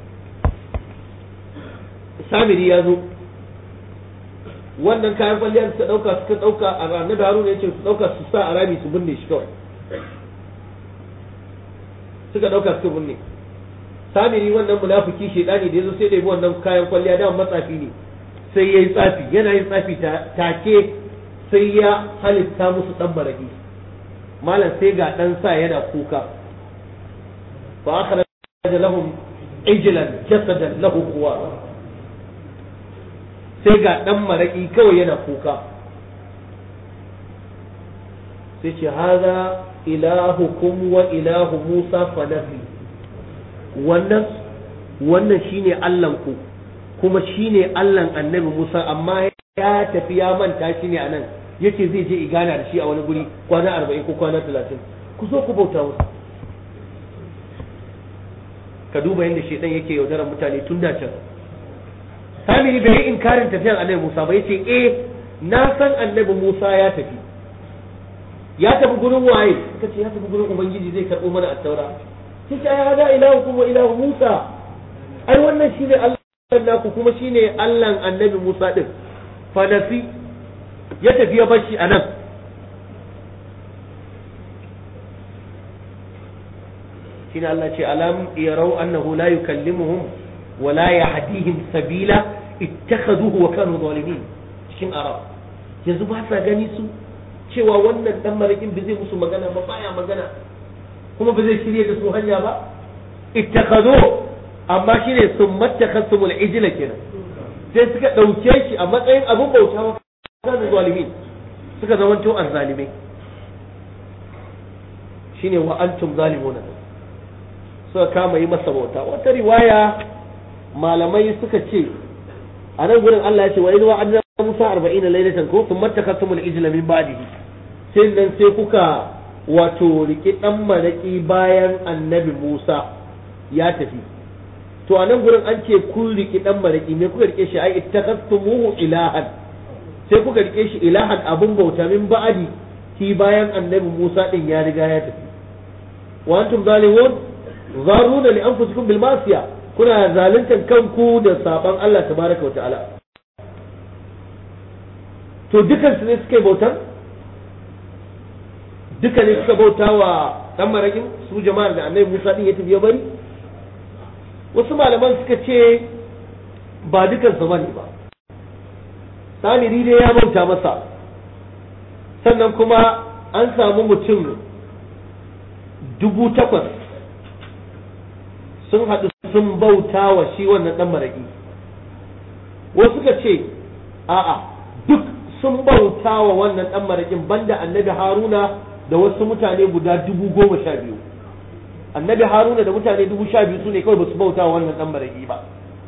samiri ya zo wannan kayan kwalliyar suka dauka suka dauka a ranar da haruna ya ce su dauka su sa a rami su binne shi kawai suka dauka suka binne samiri wannan munafiki shedani da yazo sai da yi wannan kayan kwalliya da matsafi ne sai yayi tsafi yana yin tsafi take sai ya halitta musu dan baraki malam sai ga dan sa yana kuka fa akhraja lahum ijlan jasadan lahu quwwa sai ga dan maraki kawai yana kuka sai ce haza ilahukum wa ilahu Musa fanafi wannan wannan shine Allahnku kuma shine Allahn annabi Musa amma ya tafi ya manta shi ne anan yace zai je igana da shi a wani guri kwana arba'in ko kwana talatin ku zo ku bauta musu ka duba yadda shedan yake yaudarar mutane tun da can samiri bai yi inkarin tafiyan annabi Musa ba yace eh na san annabi Musa ya tafi ya tafi gurin waye kace ya tafi gurin ubangiji zai karbo mana at-taura sai ce ya hada ilahukum wa ilahu Musa ai wannan shine Allah naku kuma shine Allahn annabi Musa din fa nafi ya tafi ya bashi anan shine Allah ce alam yarau annahu la yukallimuhum wa la yahdihim sabila ittakhaduhu wa kanu zalimin cikin arab yanzu ba sa gani su cewa wannan dan marakin ba zai musu magana ba baya magana kuma ba zai shirye da su hanya ba ittakhadhu amma shine summattakhasumul ijla kenan sai suka dauke shi a matsayin abun bauta wa kanu zalimin suka zamanto azzalimai shine wa antum zalimuna suka kama yi masa bauta wata riwaya malamai suka ce a nan gurin Allah ya ce wa idh wa'adna Musa 40 laylatan ko thumma takasumul ijla min ba'dihi sai nan sai kuka wato riki dan maraki bayan annabi Musa ya tafi to a nan gurin an ce kun riki dan maraki me kuka rike shi ai ittakastumuhu ilahan sai kuka rike shi ilahan abun bauta min ba'di ki bayan annabi Musa din ya riga ya tafi wa antum zalimun zaruna li anfusikum bil masiya kuna zaluntar kanku da saban Allah tabaraka wa ta'ala to dukan su ne suka yi bautar duka ne suka bauta wa dan marakin su jama'ar da annabi Musa din ya tafi ya bari wasu malaman suka ce ba dukan su bane ba samiri dai ya bauta masa sannan kuma an samu mutum dubu takwas sun haɗu sun bauta wa shi wannan ɗan maraƙi wasu suka ce a'a duk sun bauta wa wannan ɗan maraƙin banda annabi haruna da wasu mutane guda dubu goma sha biyu annabi haruna da mutane dubu sha biyu su ne kawai ba su bauta wa wannan ɗan maraƙi ba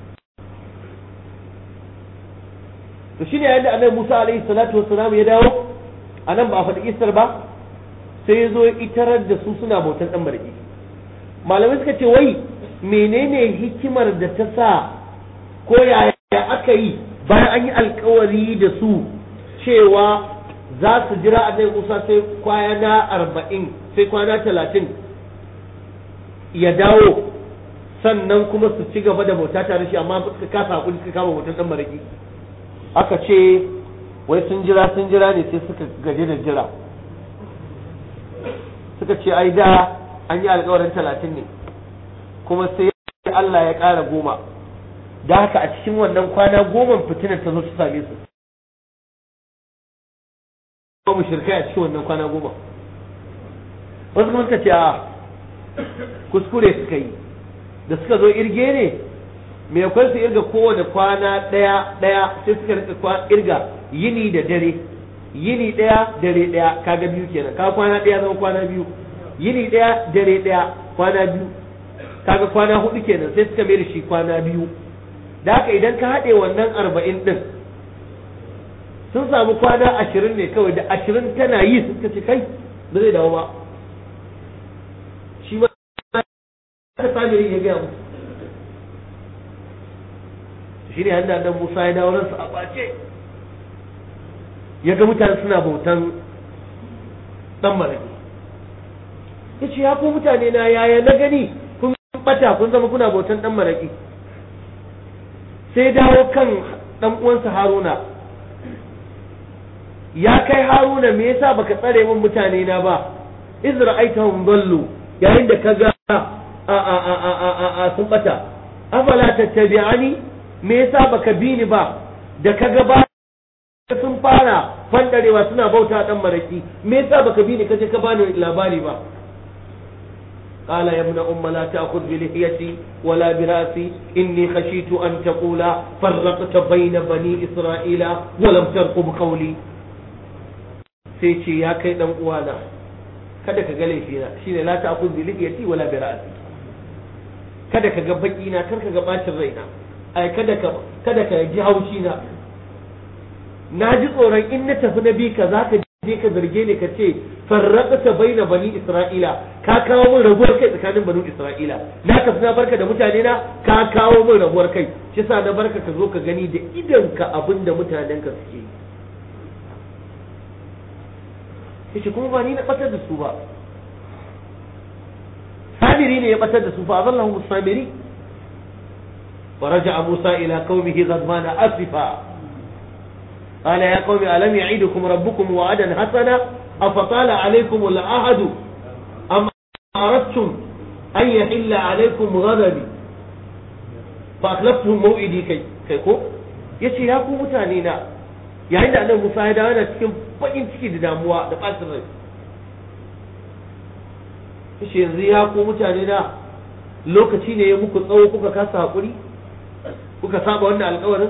to shine yayin da annabi musa alaihi salatu wassalam ya dawo a nan ba a faɗi isar ba sai ya zo ya itarar da su suna bautan ɗan maraƙi malamai suka ce wai menene hikimar da ta sa ko yaya aka yi bayan an yi alkawari da su cewa za su jira a Musa sai kwana arba'in sai kwana talatin ya dawo sannan kuma su ci gaba da bauta tare shi amma suka kasa hakuri suka kama bautar dan maraki aka ce wai sun jira sun jira ne sai suka gaji da jira suka ce ai da an yi alkawarin talatin ne kuma sai Allah ya ƙara goma da haka a cikin wannan kwana goma fitinar ta zo ta same su ko mu shirkai a cikin wannan kwana goma wasu kuma suka ce a kuskure suka yi da suka zo irge ne me kwan su irga kowane kwana ɗaya ɗaya sai suka rika irga yini da dare yini ɗaya dare ɗaya kaga biyu kenan ka kwana ɗaya zama kwana biyu yini ɗaya dare ɗaya kwana biyu kaga kwana hudu kenan sai suka mai da shi kwana biyu da haka idan ka haɗe wannan arba'in ɗin sun samu kwana ashirin ne kawai da ashirin tana yi suka ce kai ba zai dawo ba shi ma aka sami ya gaya musu shi ne hannun nan musa ya dawo ransa a ɓace ya ga mutane suna bautan ɗan maraki ya ce ya ku mutane na yaya na gani kun bata kun zama kuna bautan ɗan maraki sai dawo kan ɗan uwansa haruna ya kai haruna me yasa baka tsare min mutane na ba iz ra'aitahum dallu yayin da kaga a a a a a a, a sun bata afala tattabi'ani me yasa baka bi ni ba da kaga ba sun fara fandarewa suna bauta dan maraki me yasa baka bi ni kaje ka bani labari ba قال يا ابن أم لا تأخذ بلحيتي ولا برأسي إني خشيت أن تقول فرقت بين بني إسرائيل ولم ترقب قولي سيتي يا كي دم وانا kada ka ga laifina shine la ta'khudh bi lihiyati wala bi ra'si kada ka ga baki na kar ka ga bacin raina ai kada ka kada ka ji haushi na na ji tsoron in na tafi na bi ka zaka je ka zarge ni ka ce farraqta baina bani isra'ila ka kawo min rabuwar kai tsakanin bani isra'ila na tafi na barka da mutane na ka kawo min rabuwar kai shi sa na barka ka zo ka gani da idan ka abin da mutanen ka suke yi yace kuma ba ni na batar da su ba samiri ne ya batar da su fa azallahu musamiri ورجع موسى إلى قومه غضبان أسفا قال يا قوم ألم يعيدكم ربكم وعدا حسنا أفطال عليكم العهد أم أردتم أن يحل عليكم غضبي فأخلفتم موئدي كي كيكو yace ya ku mutane na yayin da annabi Musa ya dawo yana cikin bakin ciki da damuwa da ɓacin rai yace yanzu ya ku mutane na lokaci ne ya muku tsawo kuka kasa hakuri kuka saba wannan alƙawarin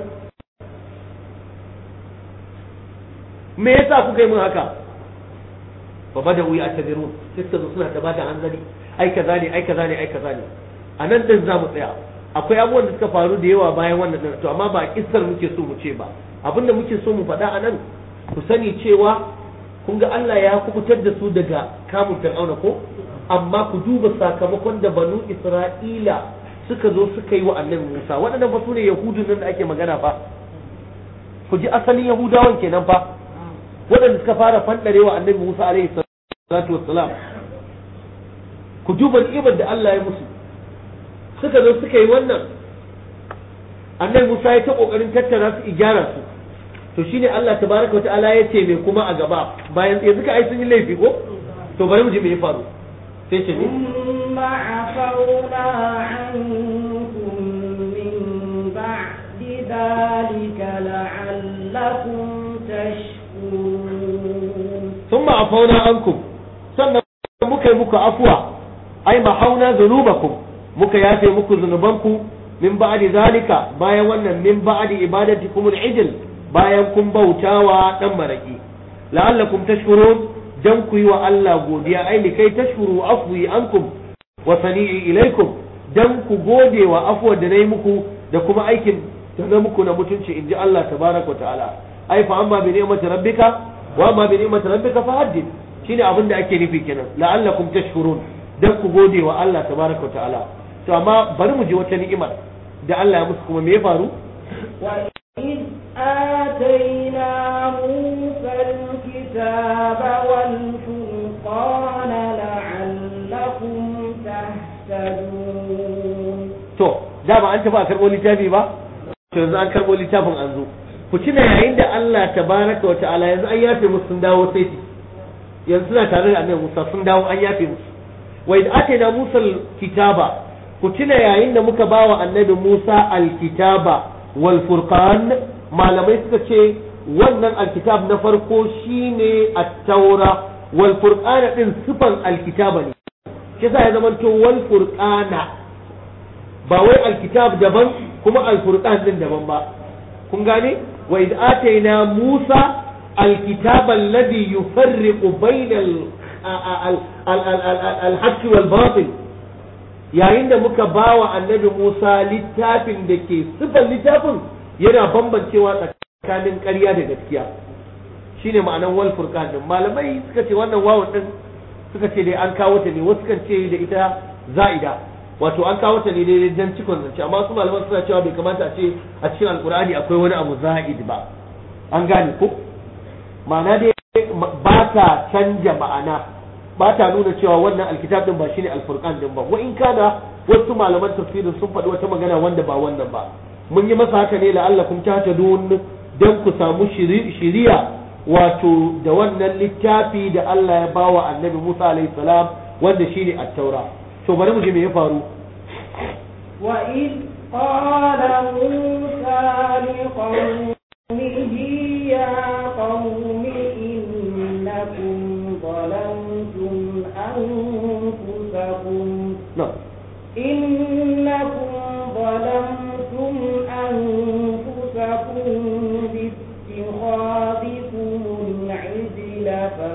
me yasa kuka yi min haka fa bada wuya ta birun sai suka zo suna ta bada hanzari ai kaza ne ai kaza ne ai kaza ne a nan din za mu tsaya akwai abubuwan da suka faru da yawa bayan wannan din to amma ba kissar muke so mu ce ba abinda muke so mu faɗa a nan ku sani cewa kun ga Allah ya kubutar da su daga kamun fir'auna ko amma ku duba sakamakon da banu Isra'ila suka zo suka yi wa annabi Musa waɗannan ba su ne yahudun nan da ake magana fa ku ji asalin yahudawan kenan fa waɗanda suka fara fanɗarewa annabi Musa alaihi salatu wassalam ku duba ni'imar da Allah ya musu suka zo suka yi wannan annabi Musa ya ta kokarin tattara su igyara su to shine Allah tabaraka wata'ala ya ce me kuma a gaba bayan yanzu ka ai sun yi laifi ko to bari mu ji me ya faru sai ce ne ثم عفونا عنكم من بعد ذلك لعلكم تشكرون ثم عفونا عنكم sannan muka yi muku afuwa ai mahauna zunubakum muka yafe muku zunubanku min ba'di zalika bayan wannan min ba'di ibadatikum al-ijl bayan kun bautawa dan maraki la'allakum tashkurun dan ku yi wa Allah godiya ai likai tashkuru afwi ankum wa sani'i ilaikum dan ku gode wa afuwar da nayi muku da kuma aikin da na muku na mutunci inji Allah tabaraka wa ta'ala ai fa amma bi ni'mati rabbika wa amma bi ni'mati rabbika fa haddith shine abin da ake nufi kenan la'allakum tashkurun dan ku gode wa Allah tabaraka wa ta'ala to amma bari mu ji wata ni'imar da Allah ya musu kuma me ya faru وإذ آتينا موسى الكتاب والفرقان لعلكم تهتدون to dama an tafi a karɓo littafi ba to yanzu an karɓo littafin an zo ku tuna yayin da Allah tabaraka wa ta'ala yanzu an yafe musu sun dawo sai yanzu suna tare da annabi Musa sun dawo an yafe musu wa idh atayna Musa al-kitaba ku tuna yayin da muka bawa annabi Musa al-kitaba wal furqan malamai suka ce wannan alkitab na farko shine at-taura wal furqana din sifan alkitaba ne shi yasa ya zamanto wal furqana ba wai alkitab daban kuma alfurqan din daban ba kun gane wa idh atayna Musa الكتاب الذي يفرق بين الحق والباطل yayin da muka ba wa annabi Musa littafin da ke sifar littafin yana bambancewa tsakanin ƙarya da gaskiya shine ma'anan wal furqan din malamai suka ce wannan wawun din suka ce dai an kawo ta ne wasu kan ce da ita za'ida wato an kawo ta ne dai dan cikon zance amma su malaman suna cewa bai kamata a ce a cikin alkur'ani akwai wani abu za'id ba an gane ko ma'ana dai ba ta canja ma'ana ba ta nuna cewa wannan alkitab din ba shine alfurqan din ba wa in kana wasu malaman tafsirin sun faɗi wata magana wanda ba wannan ba mun yi masa haka ne la'allakum tahtadun dan ku samu shiriya wato da wannan littafi da Allah ya bawa annabi Musa alaihi salam wanda shine at-taura to bari mu ji me ya faru wa id qala musa liqaumihi ya qaumi innakum zalamtum anfusakum no إنكم ظلمتم أنفسكم باتخاذكم العجل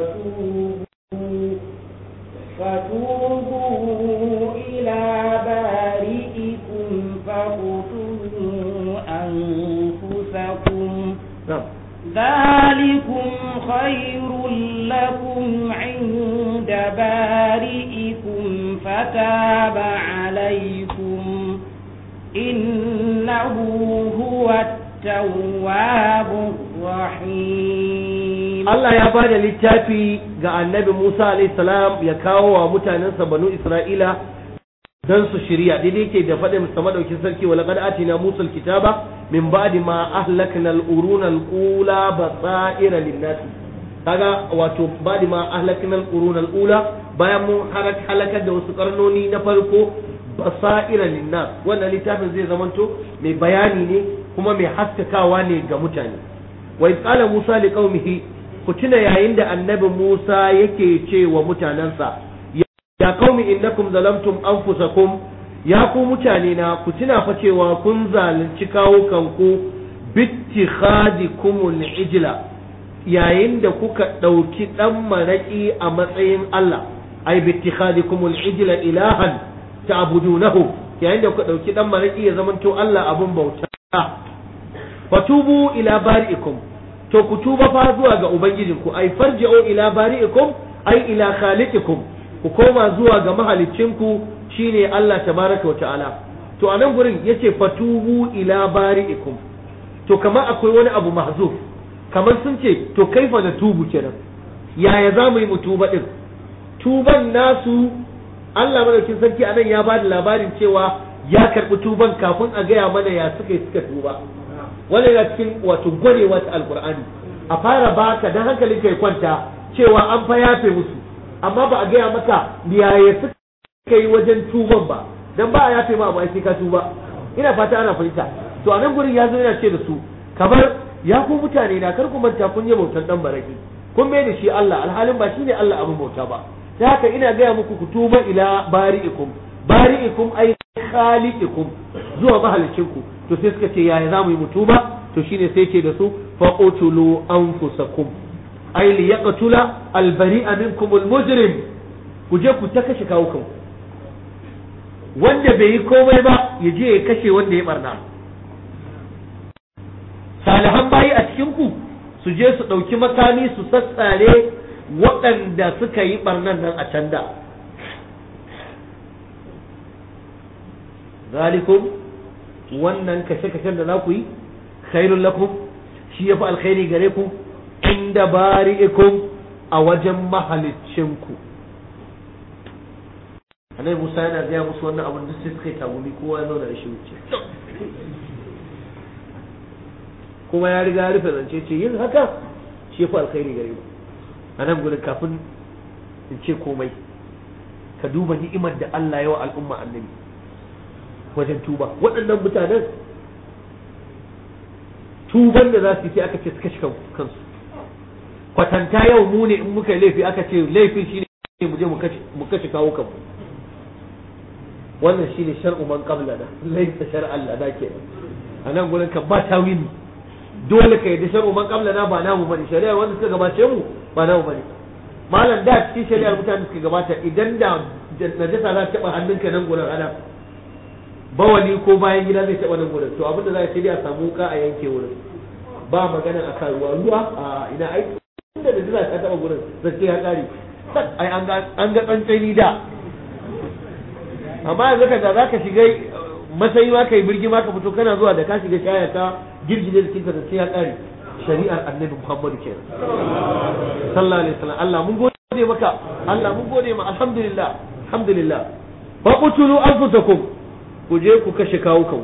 فتوبوا فتوبوا إلى بارئكم فاقتلوا أنفسكم no ذلكم خير لكم عند بارئكم فتاب عليكم إنه هو التواب الرحيم Allah ya ba da littafi ga annabi Musa alaihi salam ya kawo wa mutanensa banu Isra'ila don su shirya daidai ke da faɗin sa madaukin sarki wa laqad atina Musa alkitaba min ba'di ma ahlakna al-uruna al-ula basaira lin-nas kaga wato ba'di ma ahlakna al-uruna al-ula bayan mun halakar da wasu karnoni na farko basaira lin-nas wannan littafin zai zamanto mai bayani ne kuma mai haskakawa ne ga mutane wa qala Musa liqaumihi ku tuna yayin da annabi Musa yake ce wa mutanensa ya qaumi innakum zalamtum anfusakum ya ku mutane na ku tuna fa cewa kun zalunci kawo kanku bittikhadikumul ijla yayin da kuka ɗauki ɗan maraƙi a matsayin Allah ai bittikhadikumul ijla ilahan ta'budunahu yayin da kuka ɗauki ɗan maraƙi ya zamanto Allah abun bauta fatubu ila bari'ikum to ku tuba fa zuwa ga ubangijinku ai farji'u ila bari'ikum ai ila khaliqikum ku koma zuwa ga mahaliccinku shine Allah tabaraka wa ta'ala to a nan gurin yace fatubu ila bari'ikum to kamar akwai wani abu mahzuf kamar sun ce to kaifa na tubu kenan yaya za mu yi mu tuba din tuban nasu Allah madaukin sarki anan ya bada labarin cewa ya karbi tuban kafin a gaya mana ya suka yi suka tuba wannan yana cikin wato gwarewa ta alkur'ani a fara baka dan hankalin kai kwanta cewa an fa yafe musu amma ba a gaya maka yaya suka yi wajen tuban ba dan ba a yafe ma ba sai ka tuba ina fata ana fahimta to a nan gurin ya zo yana ce da su kamar ya ku mutane na kar ku manta kun yi bautan dan baraki kun mai da shi Allah alhalin ba shine Allah abin bauta ba ta haka ina gaya muku ku tuba ila bari'ikum bari'ikum ay khaliqikum zuwa mahalicinku to sai suka ce yaya za mu yi mutuba to shine sai ce da su faqutulu anfusakum ay li yaqtula al bari'a minkum al mujrim ku je ku ta kashe kawo kanku wanda bai yi komai ba ya je ya kashe wanda ya barna salihan bayi a cikin ku su je su ɗauki makami su sassare waɗanda suka yi barnan nan a can da zalikum wannan kashe-kashen da za ku yi khairun lakum shi ya fi alkhairi gare ku inda bari'ikum a wajen mahalicinku annabi musa yana gaya musu wannan abin duk sai suka yi tagumi kowa ya zauna da shi wuce kuma ya riga ya rufe zance ce yin haka shi ya fi alkhairi gare ku a nan gudun kafin in ce komai ka duba ni'imar da Allah ya wa al'umma annabi wajen tuba waɗannan mutanen tuban da za su yi aka ce su kashe kansu kwatanta yau mu ne in muka yi laifi aka ce laifin shi ne mu je mu kashe kawo kanmu wannan shi ne shar'u man qablana laysa shar'an lana kenan a nan gurin kan ba tawili dole ka yadda shar'u man qablana ba namu bane shari'ar wanda suka gabace mu ba namu bane malam da cikin shari'ar mutane suka gabata idan da najasa za ta taba hannunka nan gurin ana bawali ko bayan gida zai taba nan gurin to abin da za a sai dai a samu wuka a yanke wurin ba magana a kan ruwa ruwa a ina ai inda da najasa ta taba gurin zai ya kare ai an ga an ga tsantsani da amma yanzu ka da zaka shiga masayi ma kai birgi ma ka fito kana zuwa da ka shiga shaya ka girgije da kinka da sai ya kare shari'ar annabi Muhammad kenan sallallahu alaihi wasallam Allah mun gode maka Allah mun gode ma alhamdulillah alhamdulillah fa qutulu anfusakum ku je ku kashe kawo kan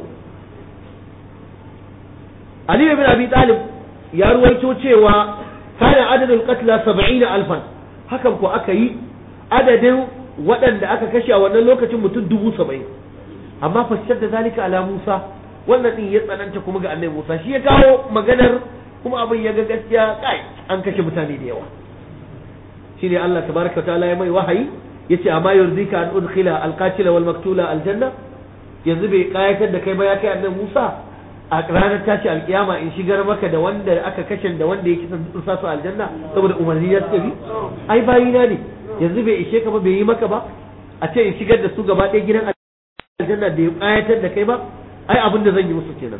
Ali ibn Abi Talib ya ruwaito cewa kana adadul qatla 70 alfan hakan ko aka yi adadin waɗanda aka kashe a wannan lokacin mutum dubu saba'in amma fashar da zalika ala Musa wannan din ya tsananta kuma ga annabi Musa shi ya kawo maganar kuma abin ya ga gaskiya kai an kashe mutane da yawa shine Allah tabaraka ta'ala ya mai wahayi yace amma yurzika an udkhila alqatila wal maktula aljanna yanzu bai kayatar da kai ba ya kai annabi Musa a ranar tashi alkiyama in shigar maka da wanda aka kashe da wanda ya kisan tsursa su aljanna saboda umarni ya tafi ai bayina ne yanzu bai ishe ka ba bai yi maka ba a ce in shigar da su gaba ɗaya gidan aljanna da ya kayatar da kai ba ai abin da zan yi musu kenan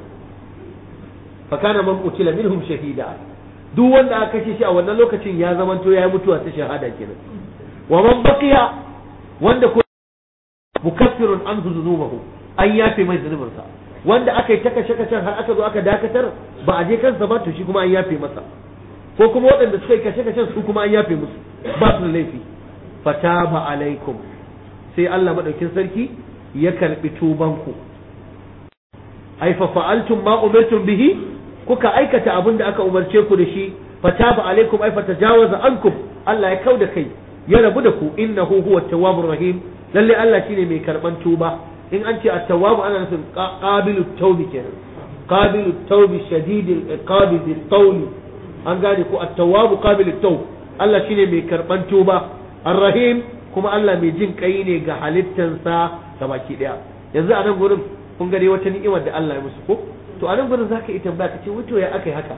fa kana man qutila minhum shahida duk wanda aka kashe shi a wannan lokacin ya zamanto ya yi mutuwa ta shahada kenan wa man baqiya wanda ko mukaffirun anhu dhunubahu an yafe mai zunubinsa wanda aka yi ta kashe kashen har aka zo aka dakatar ba a je kansa ba to shi kuma an yafe masa ko kuma waɗanda suka yi kashe kashen su kuma an yafe musu ba su da laifi fataba alaikum sai Allah madaukin sarki ya karbi tubanku ai fa fa'altum ma umirtum bihi kuka aikata abin da aka umarce ku da shi fataba alaikum ai fatajawaza ankum Allah ya kauda kai ya rabu da ku innahu huwa tawwabur rahim lalle Allah shine mai karban tuba in an ce at-tawwab ana nufin qabilu tawbi kenan qabilu tawbi shadidil iqabi bil tawli an gane ko at-tawwab qabilu tawb Allah shine mai karban tuba ar-rahim kuma Allah mai jin kai ne ga halittansa gabaki daya yanzu a nan gurin kun gare wata ni'imar da Allah ya musu ko to a nan gurin zaka yi tambaya ka ce wato ya akai haka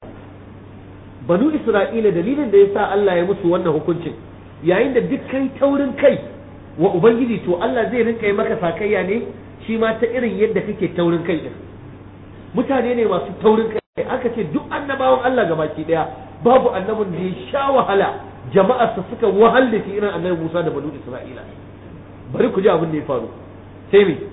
banu Isra'ila dalilin da yasa Allah ya musu wannan hukuncin yayin da duk kai taurin kai wa ubangiji to Allah zai rinka yi maka sakayya ne shi ma ta irin yadda kake taurin kai din mutane ne masu taurin kai aka ce duk annabawan Allah gabaki daya babu annabin da ya sha wahala jama'arsa suka wahal da shi irin annabi Musa da banu Isra'ila bari ku ji abin da ya faru sai me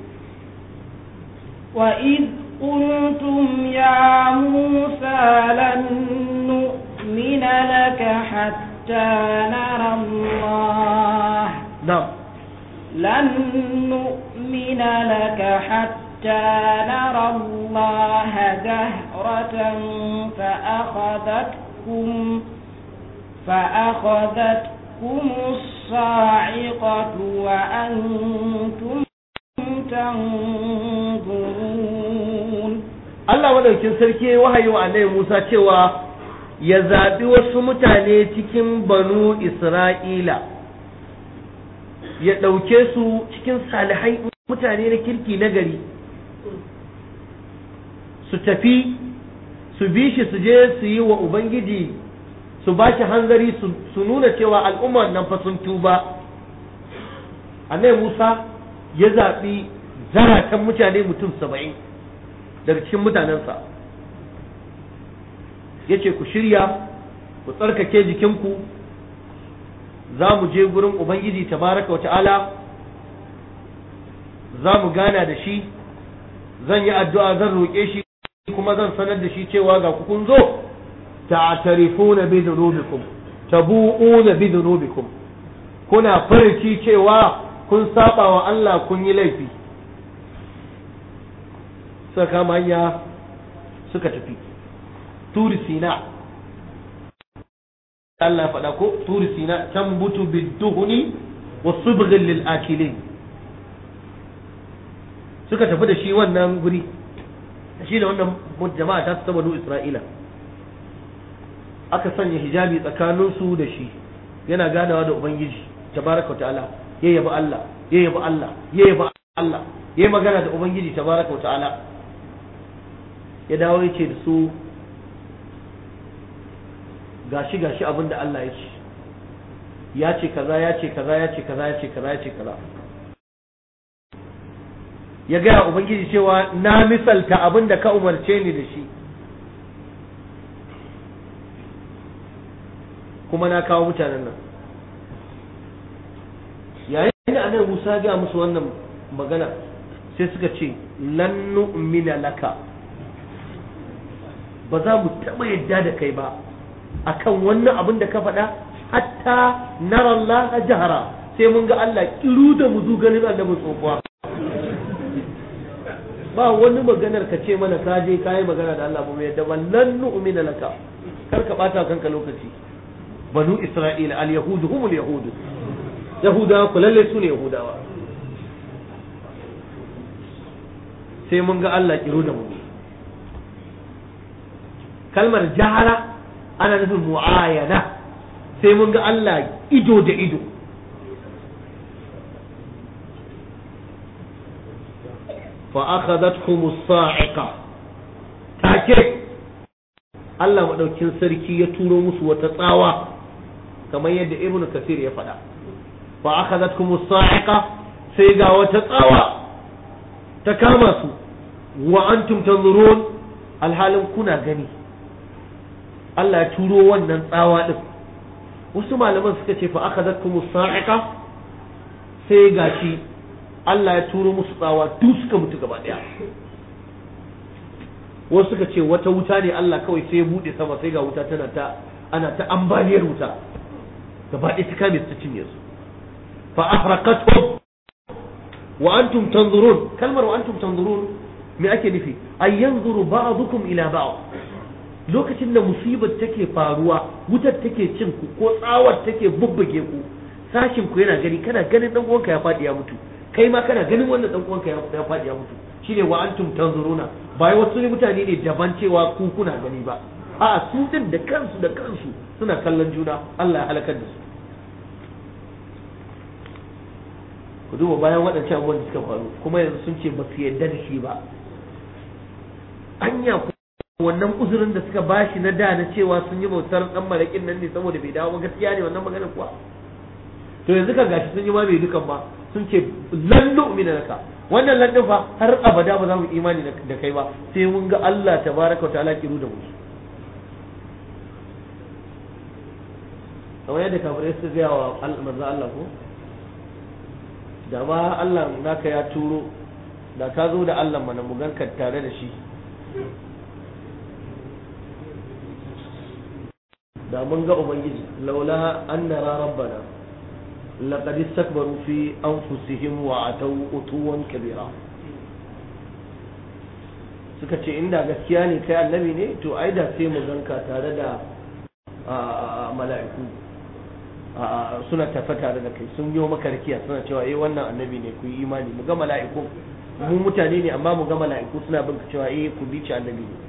وإذ قلتم يا موسى لن نؤمن لك حتى نرى الله na'am لن نؤمن لك حتى نرى الله جهرة فأخذتكم فأخذتكم الصاعقة وأنتم تنظرون Allah madaukin sarki ya wahayi wa annabi Musa cewa ya zaɓi wasu mutane cikin banu Isra'ila ya ɗauke su cikin salihai mutane na kirki na gari su tafi su bi shi su je su yi wa Ubangiji su ba shi hanzari su- su nuna cewa al'ummar nan fa sun tuba annabi Musa ya zaɓi zaratan mutane mutum saba'in daga cikin mutanensa ya ce ku shirya ku tsarkake jikinku za mu je gurin ubangiji tabaraka wa ta'ala za mu gana da shi zan yi addu'a zan roƙe shi kuma zan sanar da shi cewa ga ku kun zo ta'tarifuna bi dhunubikum tabu'una bi dhunubikum kuna farci cewa kun saba wa Allah kun yi laifi suka kama hanya suka tafi turi sina Allah ya faɗa ko turi sina tambutu bidduhuni wa subghil lil akilin suka tafi da shi wannan guri shi da wannan jama'a ta ta banu Isra'ila aka sanya hijabi tsakaninsu da shi yana ganawa da ubangiji tabaraka wa ta'ala ya yabi Allah ya yabi Allah ya yabi Allah ya yi magana da ubangiji tabaraka wa ta'ala ya dawo ya ce da su gashi gashi abin da Allah ya ce ya ce kaza ya ce kaza ya ce kaza ya ce kaza ya ce kaza ya gaya ubangiji cewa na misalta abin da ka umarce ni da shi kuma na kawo mutanen nan yayin da annabi Musa ga musu wannan magana sai suka ce lan nu'mina laka ba za mu taɓa yadda da kai ba akan wannan abin da ka faɗa hatta nara Allah jahara sai mun ga Allah kiru da mu ganin annabi tsofuwa ba wani maganar ka ce mana ka je ka yi magana da Allah ba mai yadda ba lan nu'mina laka kar ka bata kanka lokaci banu isra'ila al yahudu humul yahudu yahudawa ku lalle su ne yahudawa sai mun ga Allah kiro da mu kalmar jahara ana nufin mu'ayana sai mun ga Allah ido da ido fa akhadatkum as-sa'iqa take Allah madaukin sarki ya turo musu wata tsawa kamar yadda ibnu kasir ya faɗa fa akhadatkum as-sa'iqa sai ga wata tsawa ta kama su wa antum tanzurun alhalin kuna gani Allah ya turo wannan tsawa din wasu malaman suka ce fa akhadatkum as-sa'iqa sai gashi Allah ya turo musu tsawa duk suka mutu gaba daya wasu suka ce wata wuta ne Allah kawai sai ya bude sama sai ga wuta tana ta ana ta ambaliyar wuta gaba ɗaya ta kame su cinye su fa ahraqatuhum wa antum tanzurun kalmar wa antum tanzurun me ake nufi ay yanzuru ba'dukum ila ba'd lokacin da musibar take faruwa wutar take cin ku ko tsawar take bubbuge ku sashin ku yana gani kana ganin dan uwanka ya fadi ya mutu kai ma kana ganin wannan dan uwanka ya fadi ya mutu shine wa antum tanzuruna bai wasu mutane ne daban cewa ku kuna gani ba a su din da kansu da kansu suna kallon juna Allah ya halakar da su ku duba bayan waɗancan abubuwan da suka faru kuma yanzu sun ce ba su yarda da shi ba anya wannan uzurin da suka bashi na da na cewa sun yi bautar dan malakin nan ne saboda bai dawo ba gaskiya ne wannan magana kuwa to yanzu ka gashi sun yi ma bai dukan ba sun ce lan nu'mina laka wannan lan din fa har abada ba za mu imani da kai ba sai mun ga Allah tabaraka wa ta'ala kiru da mu kamar yadda kafirai suka gaya wa manzo Allah ko da ma Allah naka ya turo da ka zo da Allah mana mu ganka tare da shi da mun ga ubangiji laula an nara rabbana laqad istakbaru fi anfusihim wa ataw utuwan kabira suka ce inda gaskiya ne kai annabi ne to ai da sai mu ganka tare da mala'iku suna tafa tare da kai sun yi maka rakiya suna cewa eh wannan annabi ne ku yi imani mu ga mala'iku mu mutane ne amma mu ga mala'iku suna bin cewa eh ku bi ci annabi ne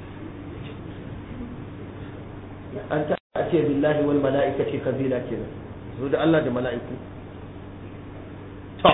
an ta ce billahi wal mala'ikati kabila kenan zo da Allah da mala'iku to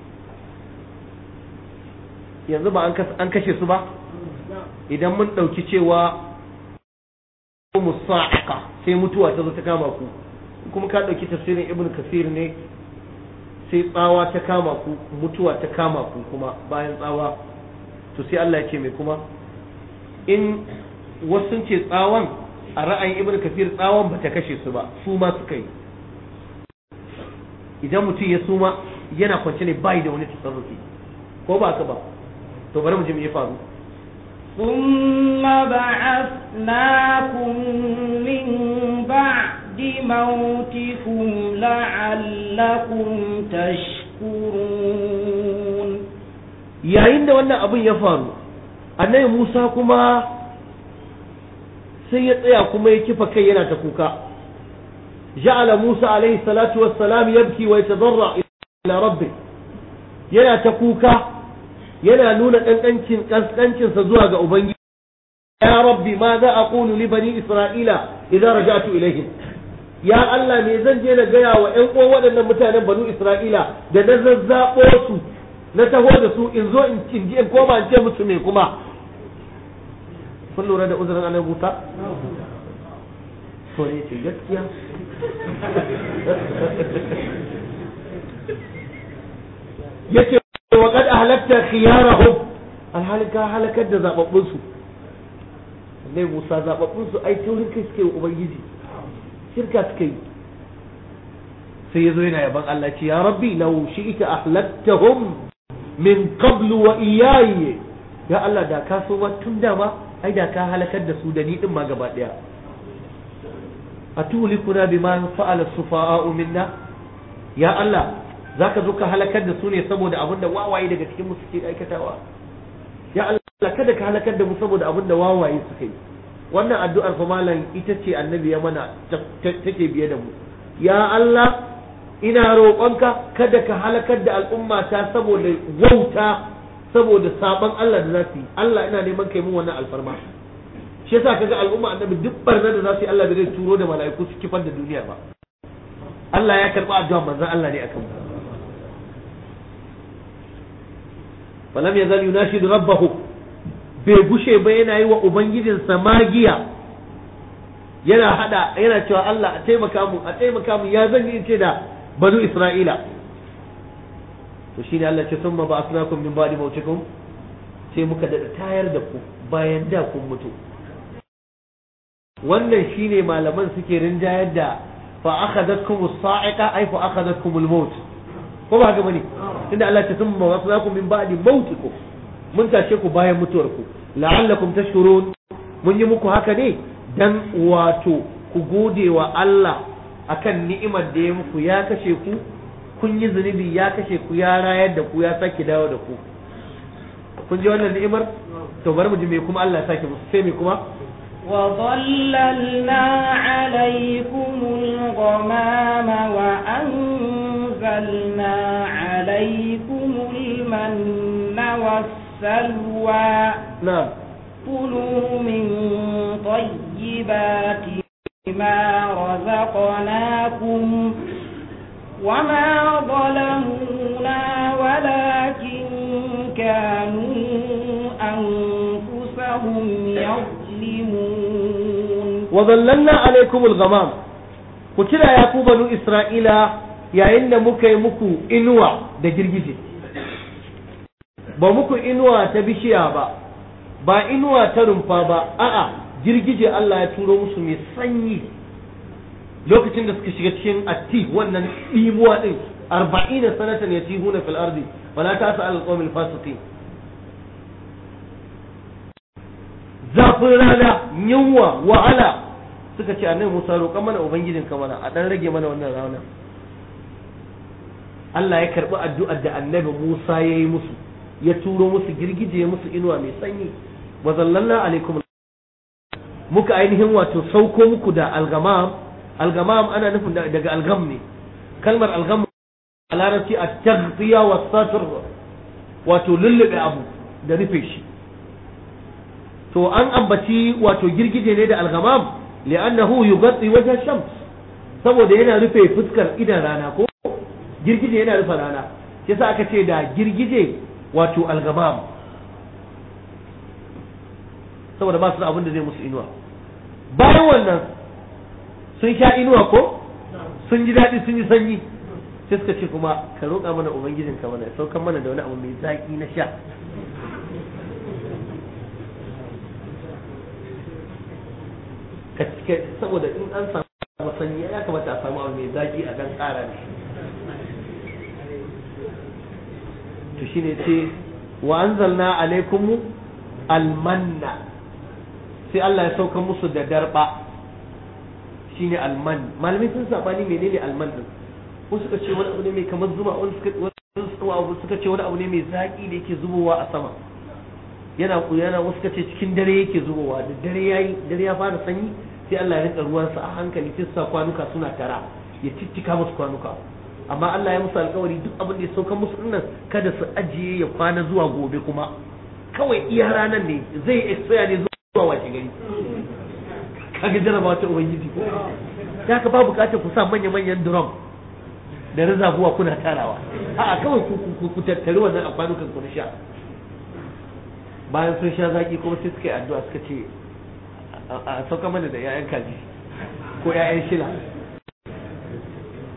yanzu ba an kashe su ba idan mun ɗauki cewa musa'aka sai mutuwa ta zo ta kama ku kuma ka ɗauki tafsirin ibn kasir ne sai tsawa ta kama ku mutuwa ta kama ku kuma bayan tsawa to sai Allah ya ce mai kuma in wasu sun ce tsawon a ra'ayin ibn kasir tsawon ba ta kashe su ba su ma suka yi idan mutum ya suma yana kwance ne bai da wani tasarrufi ko ba ka ba to bari mu ji me ya faru ثم بعثناكم من بعد موتكم لعلكم تشكرون yayin da wannan abin ya faru annabi Musa kuma sai ya tsaya kuma ya kifa kai yana ta kuka ja'ala Musa alaihi salatu wassalam yabki wa yatadarra ila rabbi yana ta kuka yana nuna kankancin kaskancinsa zuwa ga ubangiji ya rabbi ma za a qulu li bani isra'ila idza raja'tu ilaihim ya Allah me zan je na gaya wa ƴan uwan waɗannan mutanen banu isra'ila da na zazzabo su na taho da su in zo in ji in koma in ce musu me kuma kun lura da uzurin annabi Musa to ne ce gaskiya yace wa qad ahlakta khiyarahum alhalin ka halakar da zababbun su Allah Musa zababbun su ai taurin kai suke wa ubangiji shirka suke yi sai yazo yana yaban Allah ce ya rabbi law shi'ta ahlaktahum min qablu wa iyaya ya Allah da ka so tun da ma ai da ka halakar da su da ni din ma gaba daya atulikuna bima fa'ala sufa'u minna ya Allah zaka zo ka halakar da su ne saboda abinda wawaye daga cikin mu suke aikatawa ya Allah kada ka halakar da mu saboda abinda wawaye suka yi wannan addu'ar fa malam ita ce annabi ya mana take biye da mu ya Allah ina roƙonka kada ka halakar da al'umma ta saboda wauta saboda saban Allah da za su yi Allah ina neman kai mun wannan alfarma shi yasa kaga al'umma annabi duk barna da za su yi Allah bai zai turo da mala'iku su kifar da duniya ba Allah ya karba addu'a manzon Allah ne akan mu falam yazal yunashidu rabbahu bai gushe ba yana yi wa ubangijinsa magiya yana hada yana cewa Allah a taimaka mu a taimaka mu ya zan yi ce da banu Isra'ila to shine Allah ce summa ba'athnakum min ba'di mautikum sai muka da tayar da ku bayan da kun mutu wannan shine malaman suke rinjayar da fa akhadhatkum as-sa'iqa ay fa akhadhatkum al-maut ko ba haka bane tunda Allah ta summa ba'athnakum min ba'di mautikum mun tashe ku bayan mutuwar ku la'allakum tashkurun mun yi muku haka ne dan wato ku gode wa Allah akan ni'imar da ya muku ya kashe ku kun yi zunubi ya kashe ku ya rayar da ku ya sake dawo da ku kun ji wannan ni'imar to bari mu ji me kuma Allah ya sake musu sai me kuma وظللنا عليكم الغمام وأنزلنا عليكم المن والسلوى na'am كلوا من طيبات ما رزقناكم وما ظلمونا ولكن كانوا أنفسهم يظلمون wa zallalna alaikum al-ghamam ku kira ya ku banu isra'ila yayin da muka yi muku inuwa da girgije ba muku inuwa ta bishiya ba ba inuwa ta rumfa ba a'a girgije Allah ya turo musu mai sanyi lokacin da suka shiga cikin atti wannan ɗimuwa ɗin arba'ina sanatan ya tihuna fil ardi wala ta sa al-qawmil fasiqin zafin rana yunwa wahala suka ce annabi Musa roƙa mana ubangijin ka mana a dan rage mana wannan rana Allah ya karbi addu'ar da annabi Musa ya yi musu ya turo musu girgije musu inuwa mai sanyi wa zallalna alaikum muka ainihin wato sauko muku da algamam algamam ana nufin daga algam ne kalmar algam a larabci a taghtiya wa satr wato lullube abu da rufe shi to an ambaci wato girgije ne da algamam li'annahu yughatti wajha shams saboda yana rufe fuskar idan rana ko girgije yana rufe rana shi yasa aka ce da girgije wato algamam saboda ba su da abin da zai musu inuwa bayan wannan sun sha inuwa ko sun ji daɗi sun yi sanyi sai suka ce kuma ka roƙa mana ubangijinka mana ya saukan mana da wani abu mai zaƙi na sha saboda in an samu sanyi ya kamata a samu abu mai zaki a dan ƙara ne to shine ce wa anzalna alaikum almanna sai Allah ya sauka musu da darba shine alman malamai sun sabani menene alman din wasu suka ce wani abu ne mai kamar zuma wani suka ce wani abu ne mai zaki da yake zubowa a sama yana yana wasu suka ce cikin dare yake zubowa da dare yayi dare ya fara sanyi sai Allah ya rika ruwansa a hankali sai sa kwanuka suna tara ya cicika musu kwanuka amma Allah ya musu alkawari duk abin da ya sauka musu dinnan kada su ajiye ya kwana zuwa gobe kuma kawai iya ranar ne zai expire ne zuwa wace gari kaga jarabawa ta ubangiji ko ya ka ba bukatar ku sa manya-manyan drum da rizabuwa kuna tarawa a'a kawai ku tattari wannan a kwanukan ku na sha bayan sun sha zaki kuma sai suka yi addu'a suka ce a sauka mana da 'ya'yan kaji ko 'ya'yan shila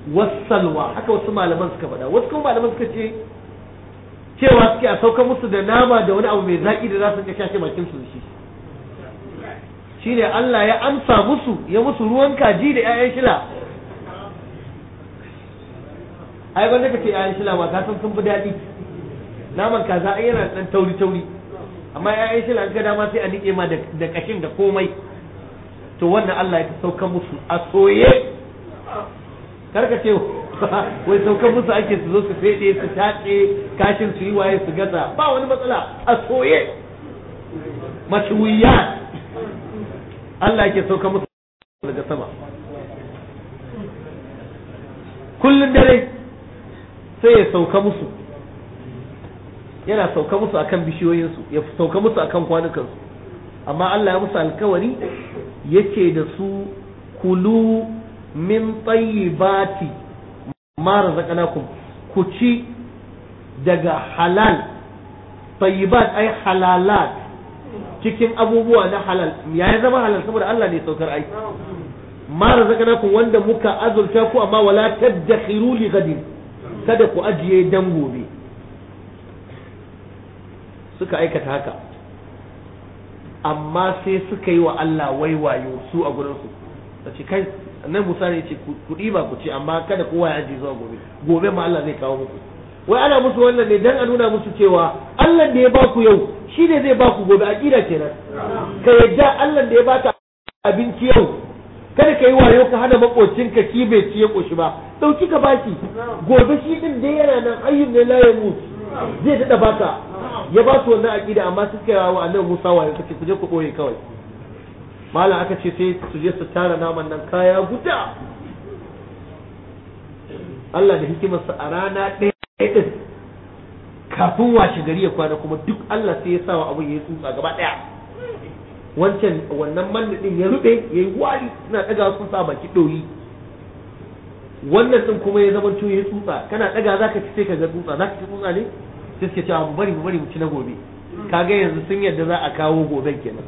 wasalwa haka wasu malaman suka faɗa wasu kuma malaman suka ce cewa suke a sauka musu da nama da wani abu mai zaƙi da za su ga shashe bakin su da shi shine Allah ya amsa musu ya musu ruwan kaji da 'ya'yan shila ai wanda kake 'ya'yan shila ma ka san sun fi daɗi naman kaza ai yana dan tauri tauri amma 'ya'yan shila an ga dama sai a nike ma da kashin da komai to wannan Allah ya sauka musu a soye karka ce wai saukan musu ake su zo su fede su tace kashin su yi waye su gaza ba wani matsala a soye mashwiya Allah yake sauka musu daga sama kullun dare sai ya sauka musu yana sauka musu akan bishiyoyinsu ya sauka musu akan kwanukansu amma Allah ya musu alkawari yake da su kulu min tayyibati ma razaqnakum ku ci daga halal tayyibat ay halalat cikin abubuwa na halal ya zama halal saboda Allah ne saukar ai ma razaqnakum wanda muka azurta ku amma wala tadakhiru li gadin kada ku ajiye dan gobe suka aikata haka amma sai suka yi wa Allah waiwayo su a gurinsu da ce kai nan Musa ne ce ku ɗiba ku ce amma kada kowa ya ajiye zuwa gobe gobe ma Allah zai kawo muku wai ana musu wannan ne dan a nuna musu cewa Allah da ya ba ku yau shi ne zai ba ku gobe aqida kenan ka yadda Allah da ya baka abinci yau kada ka yi wayo ka hana makocinka ki bai ci ya koshi ba dauki ka baki gobe shi din da yana nan ayyun ne la ya mutu zai dada baka ya ba su wannan aqida amma suka yi wa annabi Musa wayo suke ku je ku koye kawai malam aka ce sai su je su tara naman nan kaya guda Allah da hikimarsa a rana ɗaya ɗin kafin washe gari ya kwana kuma duk Allah sai ya sa wa abin ya yi tsutsa gaba ɗaya wancan wannan manna ɗin ya rube ya yi wari suna ɗaga sun sa baki ɗoyi wannan ɗin kuma ya zama ya yi tsutsa kana ɗaga za ka ci sai ka ga tsutsa za ka ci tsutsa ne sai suke cewa mu bari mu bari mu ci na gobe kaga yanzu sun yadda za a kawo goben kenan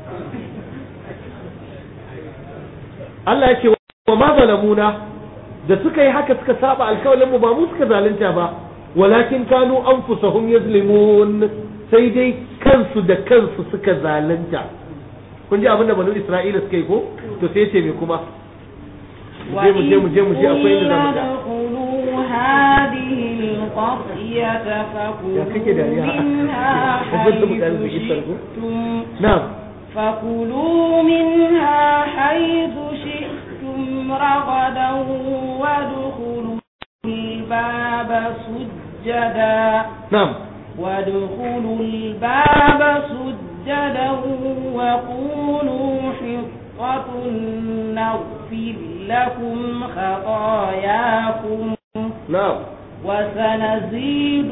Allah ya ce wa ma zalamuna da suka yi haka suka saba alkawalin mu ba mu suka zalunta ba walakin kanu anfusahum yazlimun sai dai kansu da kansu suka zalunta kun ji abin da banu Isra'ila suka yi ko to sai ce me kuma mu je mu je mu je mu je akwai inda zamu ga هذه القرية فكلوا منها حيث شئتم نعم فكلوا منها حيث شئتم رغدا وادخلوا الباب سجدا نعم وادخلوا الباب سجدا وقولوا حطة نغفر لكم خطاياكم نعم وسنزيد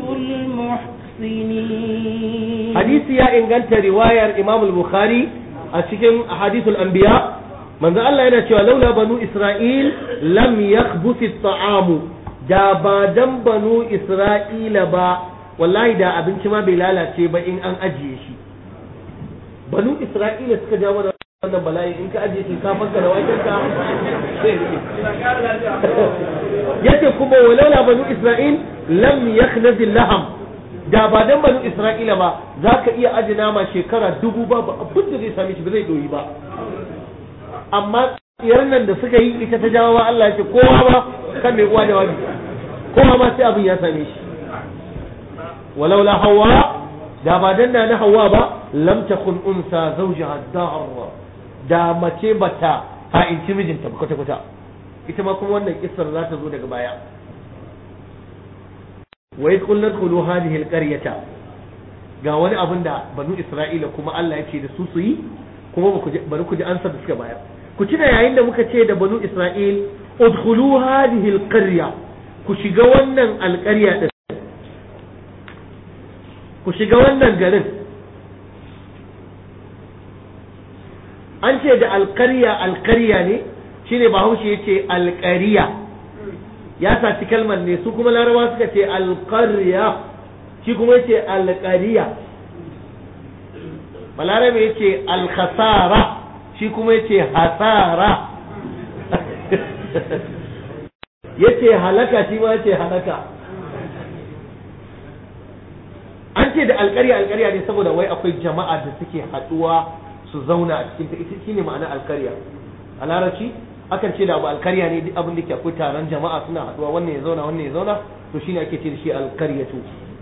المحسنين hadisi ya inganta riwayar Imam al-Bukhari a cikin hadithul anbiya manzo Allah yana cewa laula banu Isra'il lam yakhbuth at-ta'amu da ba dan banu Isra'ila ba wallahi da abinci ma bai lalace ba in an ajiye shi banu Isra'ila suka jawo da wannan bala'i in ka ajiye shinkafar ka da waken ka sai rike yace kuma walaula banu Isra'il lam yakhnaz laham da ba dan banu Isra'ila ba za ka iya aji nama shekara dubu ba ba abin da zai same shi ba zai doyi ba amma tsiyar nan da suka yi ita ta jawo Allah ya ce kowa ba kan mai uwa da wani kowa ma sai abin ya same shi walau la hawa da ba dan na hawa ba lam takun unsa zawjaha dar da mace bata ha'inci mijinta ba kwata kwata ita ma kuma wannan kissar za ta zo daga baya wa idh qulna dkhulu hadhihi alqaryata ga wani abin da banu isra'ila kuma Allah ya ce da su su yi kuma bari ku ji ansar da suka bayar ku tuna yayin da muka ce da banu isra'il udkhulu hadhihi alqarya ku shiga wannan alqarya din ku shiga wannan garin an ce da alqarya alqarya ne shine bahaushe yace alqarya ya saci kalmar ne su kuma larabawa suka ce alqarya shi kuma yace alqariya balarabe yace alkhasara shi kuma yace hasara yace halaka shi ma yace halaka an ce da alƙarya alƙarya ne saboda wai akwai jama'a da suke haɗuwa su zauna a cikin ta ita shine ma'ana alƙarya a larabci akan ce da abu alƙarya ne duk abin da ke akwai taron jama'a suna haɗuwa wannan ya zauna wannan ya zauna to shine ake ce da shi alƙaryatu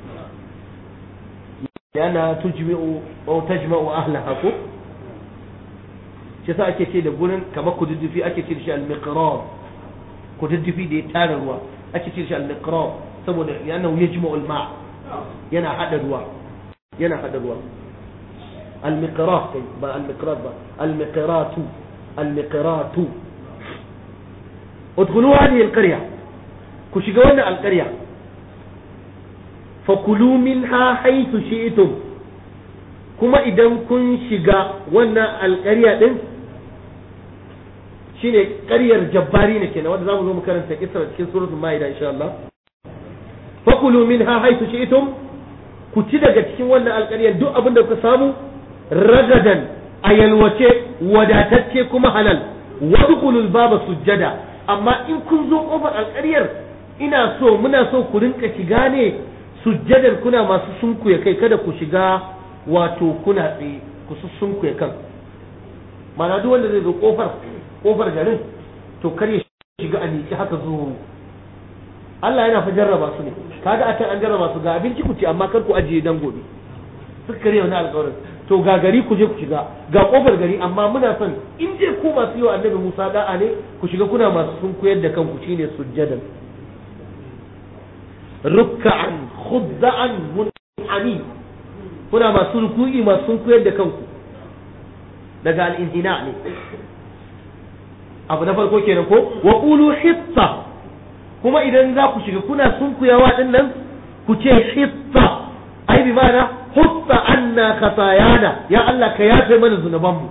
yana tujmi'u aw tajma'u ahlaha ko shi sa ake ce da gurin kamar kududdufi ake ce da shi al-miqrab kududdufi da ya tara ruwa ake ce da shi al-miqrab saboda yana yajma'u al-ma' yana hada ruwa yana hada ruwa al-miqrat kai ba al-miqrat ba al-miqratu al-miqratu udkhulu hadhihi al-qarya ku shiga wannan al-qarya fakulu minha haythu shi'tum kuma idan kun shiga wannan alƙarya din shine ƙaryar jabbari ne kenan wanda zamu zo mu karanta kisar cikin suratul maida insha Allah fakulu minha haythu shi'tum ku ci daga cikin wannan alƙaryar duk abin da kuka samu ragadan a yalwace wadatacce kuma halal wadkhulul baba sujjada amma in kun zo kofar alƙaryar ina so muna so ku rinka shiga ne sujjadar kuna masu sunkuya kai kada ku shiga wato kuna tsaye ku sunkuya kan mana duk wanda zai zo kofar kofar garin to kar ya shiga a niki haka zo Allah yana fa jarraba su ne kaga a can an jarraba su ga abinci ku ci amma kar ku ajiye dan gobe suka kare wani alƙawarin to ga gari ku je ku shiga ga kofar gari amma muna son in je ku masu yi wa annabi Musa da'a ne ku shiga kuna masu sunkuyar da kanku shine sujjadan rukka'an khudda'an mun'ami kuna masu ruku'i masu sunkuyar da kanku daga al-inhina ne abu na farko kenan ko wa qulu hitta kuma idan za ku shiga kuna sunkuyawa din nan ku ce hitta ai bi ma'ana hutta anna khatayana ya Allah ka yafe mana zunubanmu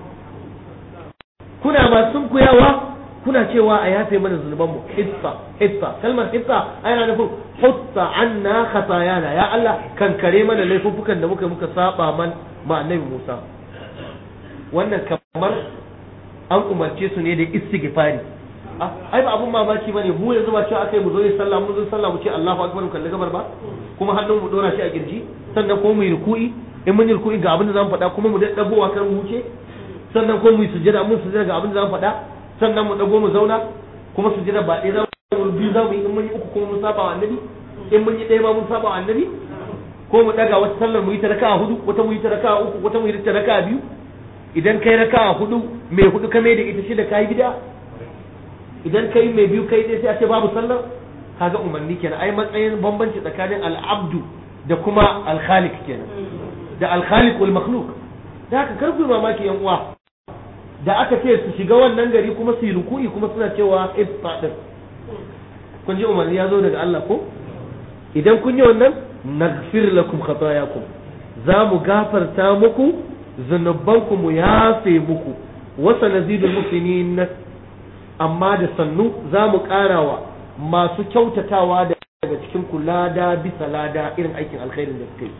kuna masu sunkuyawa kuna cewa a yafe mana zunubanmu hitta hitta kalmar hitta ana nufin hutta anna khatayana ya Allah kankare mana laifuffukan da muka muka saba man ma annabi Musa wannan kamar an umarce su ne da istighfari ai ba abun mamaki bane mu yanzu ba cewa akai mu zo yi sallah mun zo sallah mu ce Allahu akbar mu kalli gabar ba kuma hannun mu dora shi a girji sannan kuma mu yi ruku'i in mun yi ruku'i ga abin da zamu faɗa kuma mu dagowa kar mu wuce sannan kuma mu yi sujjada mun sujjada ga abin da zamu faɗa sannan mu dago mu zauna kuma sujjada ba ɗaya za mu biyu za mu yi in mun yi uku kuma mun saba wa annabi in mun yi ɗaya ma mun saba wa annabi ko mu daga wata sallar mu yi ta raka'a hudu wata mu yi ta raka'a uku wata mu yi ta raka'a biyu idan kai raka'a hudu mai hudu ka mai da ita shida kai bid'a idan kai mai biyu kai dai sai a ce babu sallar kaga umarni kenan ai matsayin bambanci tsakanin al'abdu da kuma al-khaliq kenan da al-khaliq wal makhluq da haka kar ku mamaki yan uwa da aka ce su shiga wannan gari kuma su yi ruku'i kuma suna cewa ifta din kun ji umarni ya zo daga Allah ko idan kun yi wannan naghfir lakum khatayakum za mu gafarta muku zunubanku mu yafe muku wasa nazidul muslimin amma da sannu za mu karawa masu kyautatawa daga cikin ku lada bisa lada irin aikin alkhairin da suka yi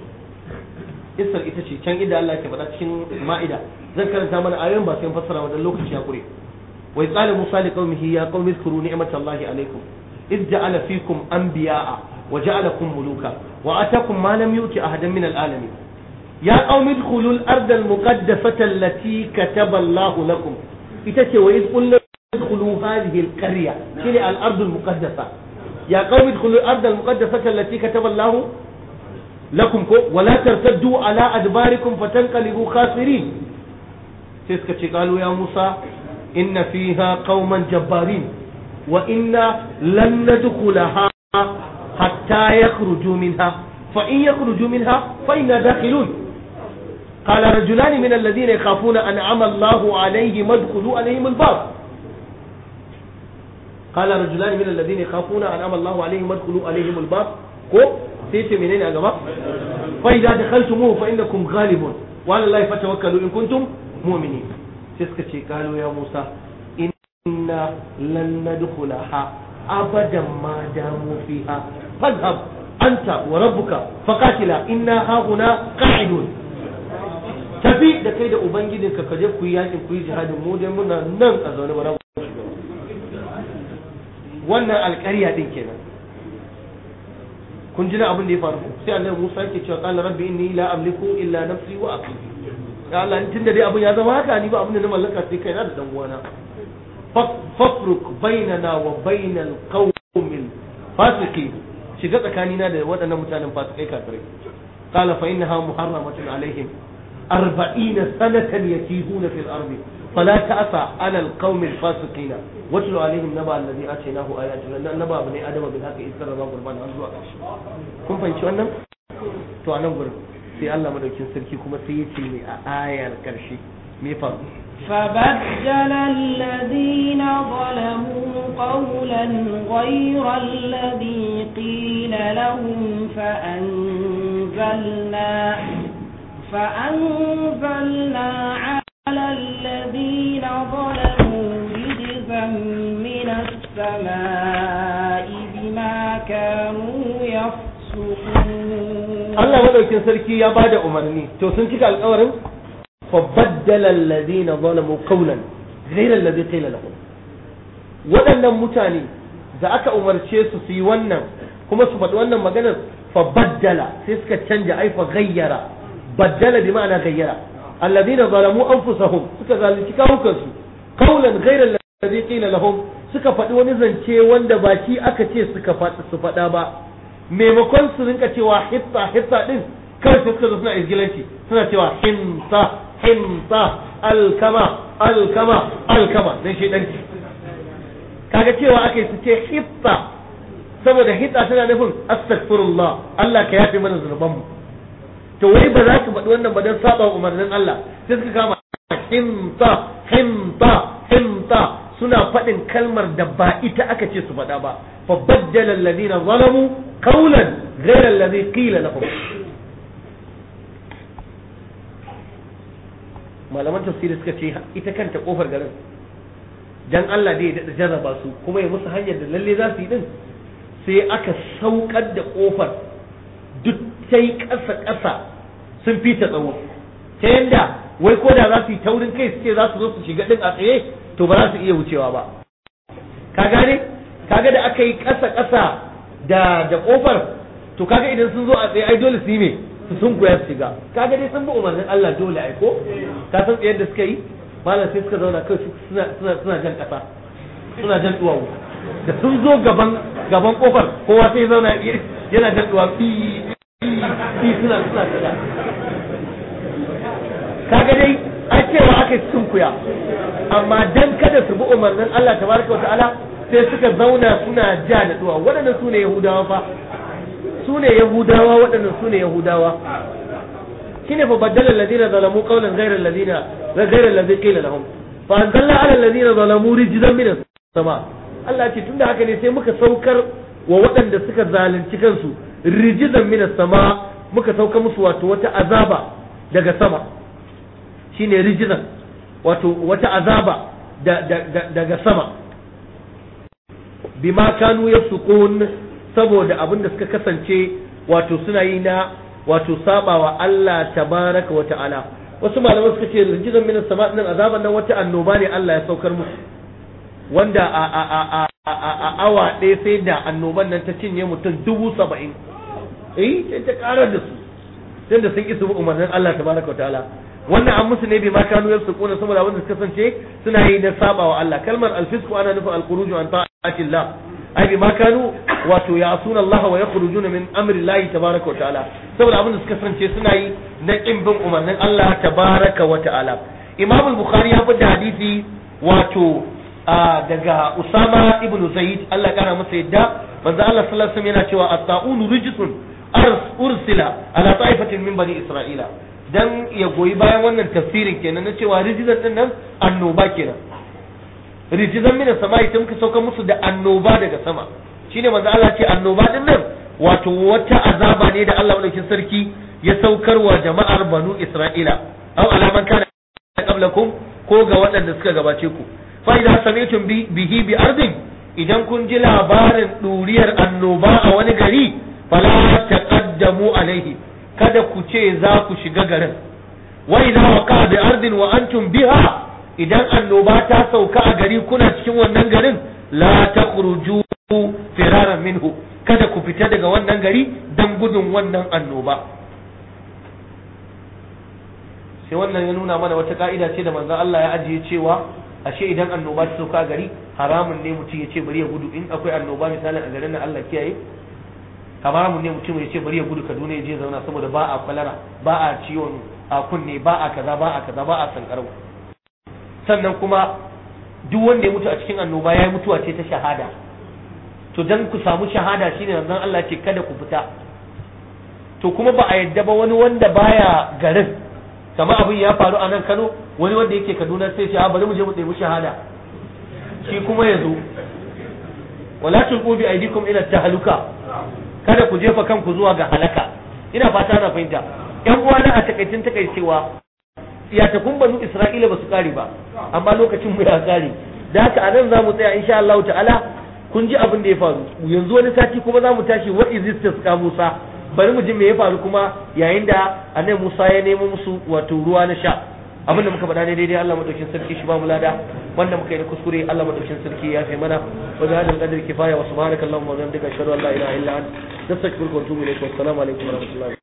Isar ita ce can inda Allah ke faɗa cikin ma'ida zan karanta mana ayoyin ba sai fassara wannan lokaci ya kure wa qala musa li qaumihi ya qaumi zkuru ni'matallahi alaykum id ja'ala fikum anbiya'a wa ja'alakum muluka wa atakum ma lam yuti ahadan min al'alamin ya qaumi idkhulu al-arda al-muqaddasata allati kataba Allah lakum ita ce wa id qulna idkhulu hadhihi al-qarya shine al-ardu al-muqaddasa ya qaumi idkhulu al-arda al-muqaddasata allati kataba Allah lakum ko wala tartaddu ala adbarikum fatanqalibu khasirin sai suka ce kalu ya Musa inna fiha qauman jabbarin wa inna lan nadkhulaha hatta yakhruju minha fa in yakhruju minha fa inna dakhilun قال رجلان من الذين يخافون أنعم الله عليهم ادخلوا عليهم الباب قال رجلان من الذين يخافون أنعم الله عليهم ادخلوا عليهم الباب ko sai ce menene a gaba fa idza dakhaltumuhu fa innakum ghalibun wa ala allahi fatawakkalu in kuntum mu'minin sai suka ce kalu ya Musa inna lan nadkhulaha abadan ma damu fiha fadhhab anta wa rabbuka faqatila inna hauna qa'idun tafi da kai da ubangijinka ka je ku yi yakin ku yi jihadin mu dai muna nan a zaune ba wannan alƙarya din kenan kun ji na abin da ya faru sai annabi Musa yake cewa qala rabbi inni la amliku illa nafsi wa akhi ya Allah tun da dai abin ya zama haka ni ba abin da na mallaka sai kaina da dan uwana fafruk bainana wa bainal qaumil fasiqin shiga tsakanina da waɗannan mutanen fasikai kafirai qala fa innaha muharramatun alaihim arba'ina sanatan yatihuna fil ardi فلا تأسى على القوم الفاسقين واتل عليهم نبأ الذي آتيناه آياتنا نبأ بني آدم بالحق إذ قربا قربانا har zuwa ƙarshe kun fahimci wannan to a nan gurin sai Allah madaukin sarki kuma sai ya ce ne a ayar ƙarshe me faru فبدل الذين ظلموا قولا غير الذي قيل لهم فأنزلنا فأنزلنا على الذين ظلموا رجزا من السماء بما كانوا يفسقون Allah madaukin sarki ya bada umarni to sun cika alƙawarin fa baddala alladhina zalamu qawlan ghayra alladhi qila lahum waɗannan mutane da aka umarce su su yi wannan kuma su faɗi wannan maganar fa baddala sai suka canja ai fa ghayyara baddala bi ma'ana ghayyara alladhina zalamu anfusahum suka zalunci kawukansu qawlan ghayra alladhi qila lahum suka faɗi wani zance wanda ba shi aka ce suka faɗi su faɗa ba maimakon su rinka cewa hitta hitta din kawai sai suka zo suna izgilanci suna cewa hinta hinta alkama alkama alkama dan shedanci kaga cewa aka yi su ce hitta saboda hitta tana nufin astaghfirullah Allah ka yafe mana zunubanmu to wai ba za su faɗi wannan ba don saba umarnin Allah sai suka kama hinta hinta hinta suna faɗin kalmar da ba ita aka ce su faɗa ba fa baddala alladhina zalamu qawlan ghayra alladhi qila lahum malaman tafsiri suka ce ita kanta kofar garin dan Allah dai ya jarraba su kuma ya musu hanyar da lalle za su yi din sai aka saukar da kofar duk sai ƙasa ƙasa sun fita tsawo ta yanda wai ko da za su yi taurin kai su ce za su zo su shiga din a tsaye to ba za su iya wucewa ba ka gane kaga da aka yi ƙasa ƙasa da da kofar to kaga idan sun zo a tsaye ai dole su yi me su sun koya su shiga kaga dai sun bi umarnin Allah dole ai ko ka san tsayar da suka yi malam sai suka zauna kai suna suna suna jan ƙasa suna jan duwawu da sun zo gaban gaban kofar kowa sai zauna yana jan duwawu fi fi suna suna shiga kaga dai an cewa aka sun kuya amma dan kada su bi umarnin Allah tabaraka wa ta'ala sai suka zauna suna ja da duwa waɗannan su ne yahudawa fa su ne yahudawa waɗannan su ne yahudawa shine fa baddala alladhina zalamu qawlan ghayra alladhina ghayra alladhi qila lahum fa anzalna ala alladhina zalamu rijzan min as-sama Allah ce tunda haka ne sai muka saukar wa waɗanda suka zalunci kansu rijzan min as-sama muka sauka musu wato wata azaba daga sama shine rijzan wato wata azaba daga sama bima kanu yafsukun saboda abin da suka kasance wato suna yi na wato sabawa Allah tabaraka wa ta'ala wasu malaman suka ce rijizan minas sama din azaban nan wata annoba ne Allah ya saukar musu wanda a a a a a a awa ɗaya sai da annoban nan ta cinye mutum dubu saba'in eh sai ta karar da su sai da sun isa umarnin Allah tabaraka wa ta'ala wannan an musu ne bi ma kanu yafsukuna saboda abin da suka kasance suna yi na sabawa Allah kalmar alfisku ana nufin alkhuruju an ta'atillah ai bi ma kanu wato ya'suna Allah wa yakhrujuna min amri Allah tabaraka wa ta'ala saboda abin da suka kasance suna yi na kin bin umarnin Allah tabaraka wa ta'ala Imam al-Bukhari ya fada hadisi wato daga Usama ibn Zaid Allah kana masa yadda manzo Allah sallallahu alaihi wasallam yana cewa at-ta'un rijsun ursila ala ta'ifatin min bani Isra'ila dan ya goyi bayan wannan tafsirin kenan na cewa rijizan din nan annoba kenan rijizan mina sama ita muka sauka musu da annoba daga sama shine manzo Allah ce annoba din nan wato wata azaba ne da Allah madaukin sarki ya saukarwa jama'ar banu Isra'ila aw alaman kana qablakum ko ga waɗanda suka gabace ku fa idza sami'tum bihi bi ardin idan kun ji labarin duriyar annoba a wani gari fala taqaddamu alaihi kada ku ce za ku shiga garin wa idza waqa bi ardin wa antum biha idan annoba ta sauka a gari kuna cikin wannan garin la takhruju firaran minhu kada ku fita daga wannan gari dan gudun wannan annoba sai wannan ya nuna mana wata ka'ida ce da manzon Allah ya ajiye cewa ashe idan annoba ta sauka gari haramun ne mutum ya ce bari ya gudu in akwai annoba misalin a garin nan Allah kiyaye haramun ne mutum ya ce bari ya gudu Kaduna ya je zauna saboda ba a kwalara ba a ciwon a kunne ba a kaza ba a kaza ba a sankarau sannan kuma duk wanda ya mutu a cikin annoba ya yi mutuwa ce ta shahada to dan ku samu shahada shine manzon Allah ce kada ku fita to kuma ba a yadda ba wani wanda baya garin kamar abin ya faru a nan Kano wani wanda yake Kaduna sai ce bari mu je mu ɗebi shahada shi kuma ya zo wala tulqu bi aydikum ila tahluka kada ku jefa kanku zuwa ga halaka ina fata na fahimta yan uwa na a takaicin takaicewa ya ta kun banu Isra'ila ba su kare ba amma lokacin mu ya kare da haka anan za mu tsaya insha Allah ta'ala kun ji abin da ya faru yanzu wani sati kuma za mu tashi wa izistas ka Musa bari mu ji me ya faru kuma yayin da annabi Musa ya nemo musu wato ruwa na sha abin da muka faɗa ne daidai Allah madaukin sarki shi ba mu lada wanda muka yi kuskure Allah madaukin sarki ya fi mana wa bi hadal qadri kifaya wa subhanaka allahumma wa bihamdika ashhadu an la ilaha illa anta nastaghfiruka wa atubu ilayk wa assalamu alaikum wa rahmatullahi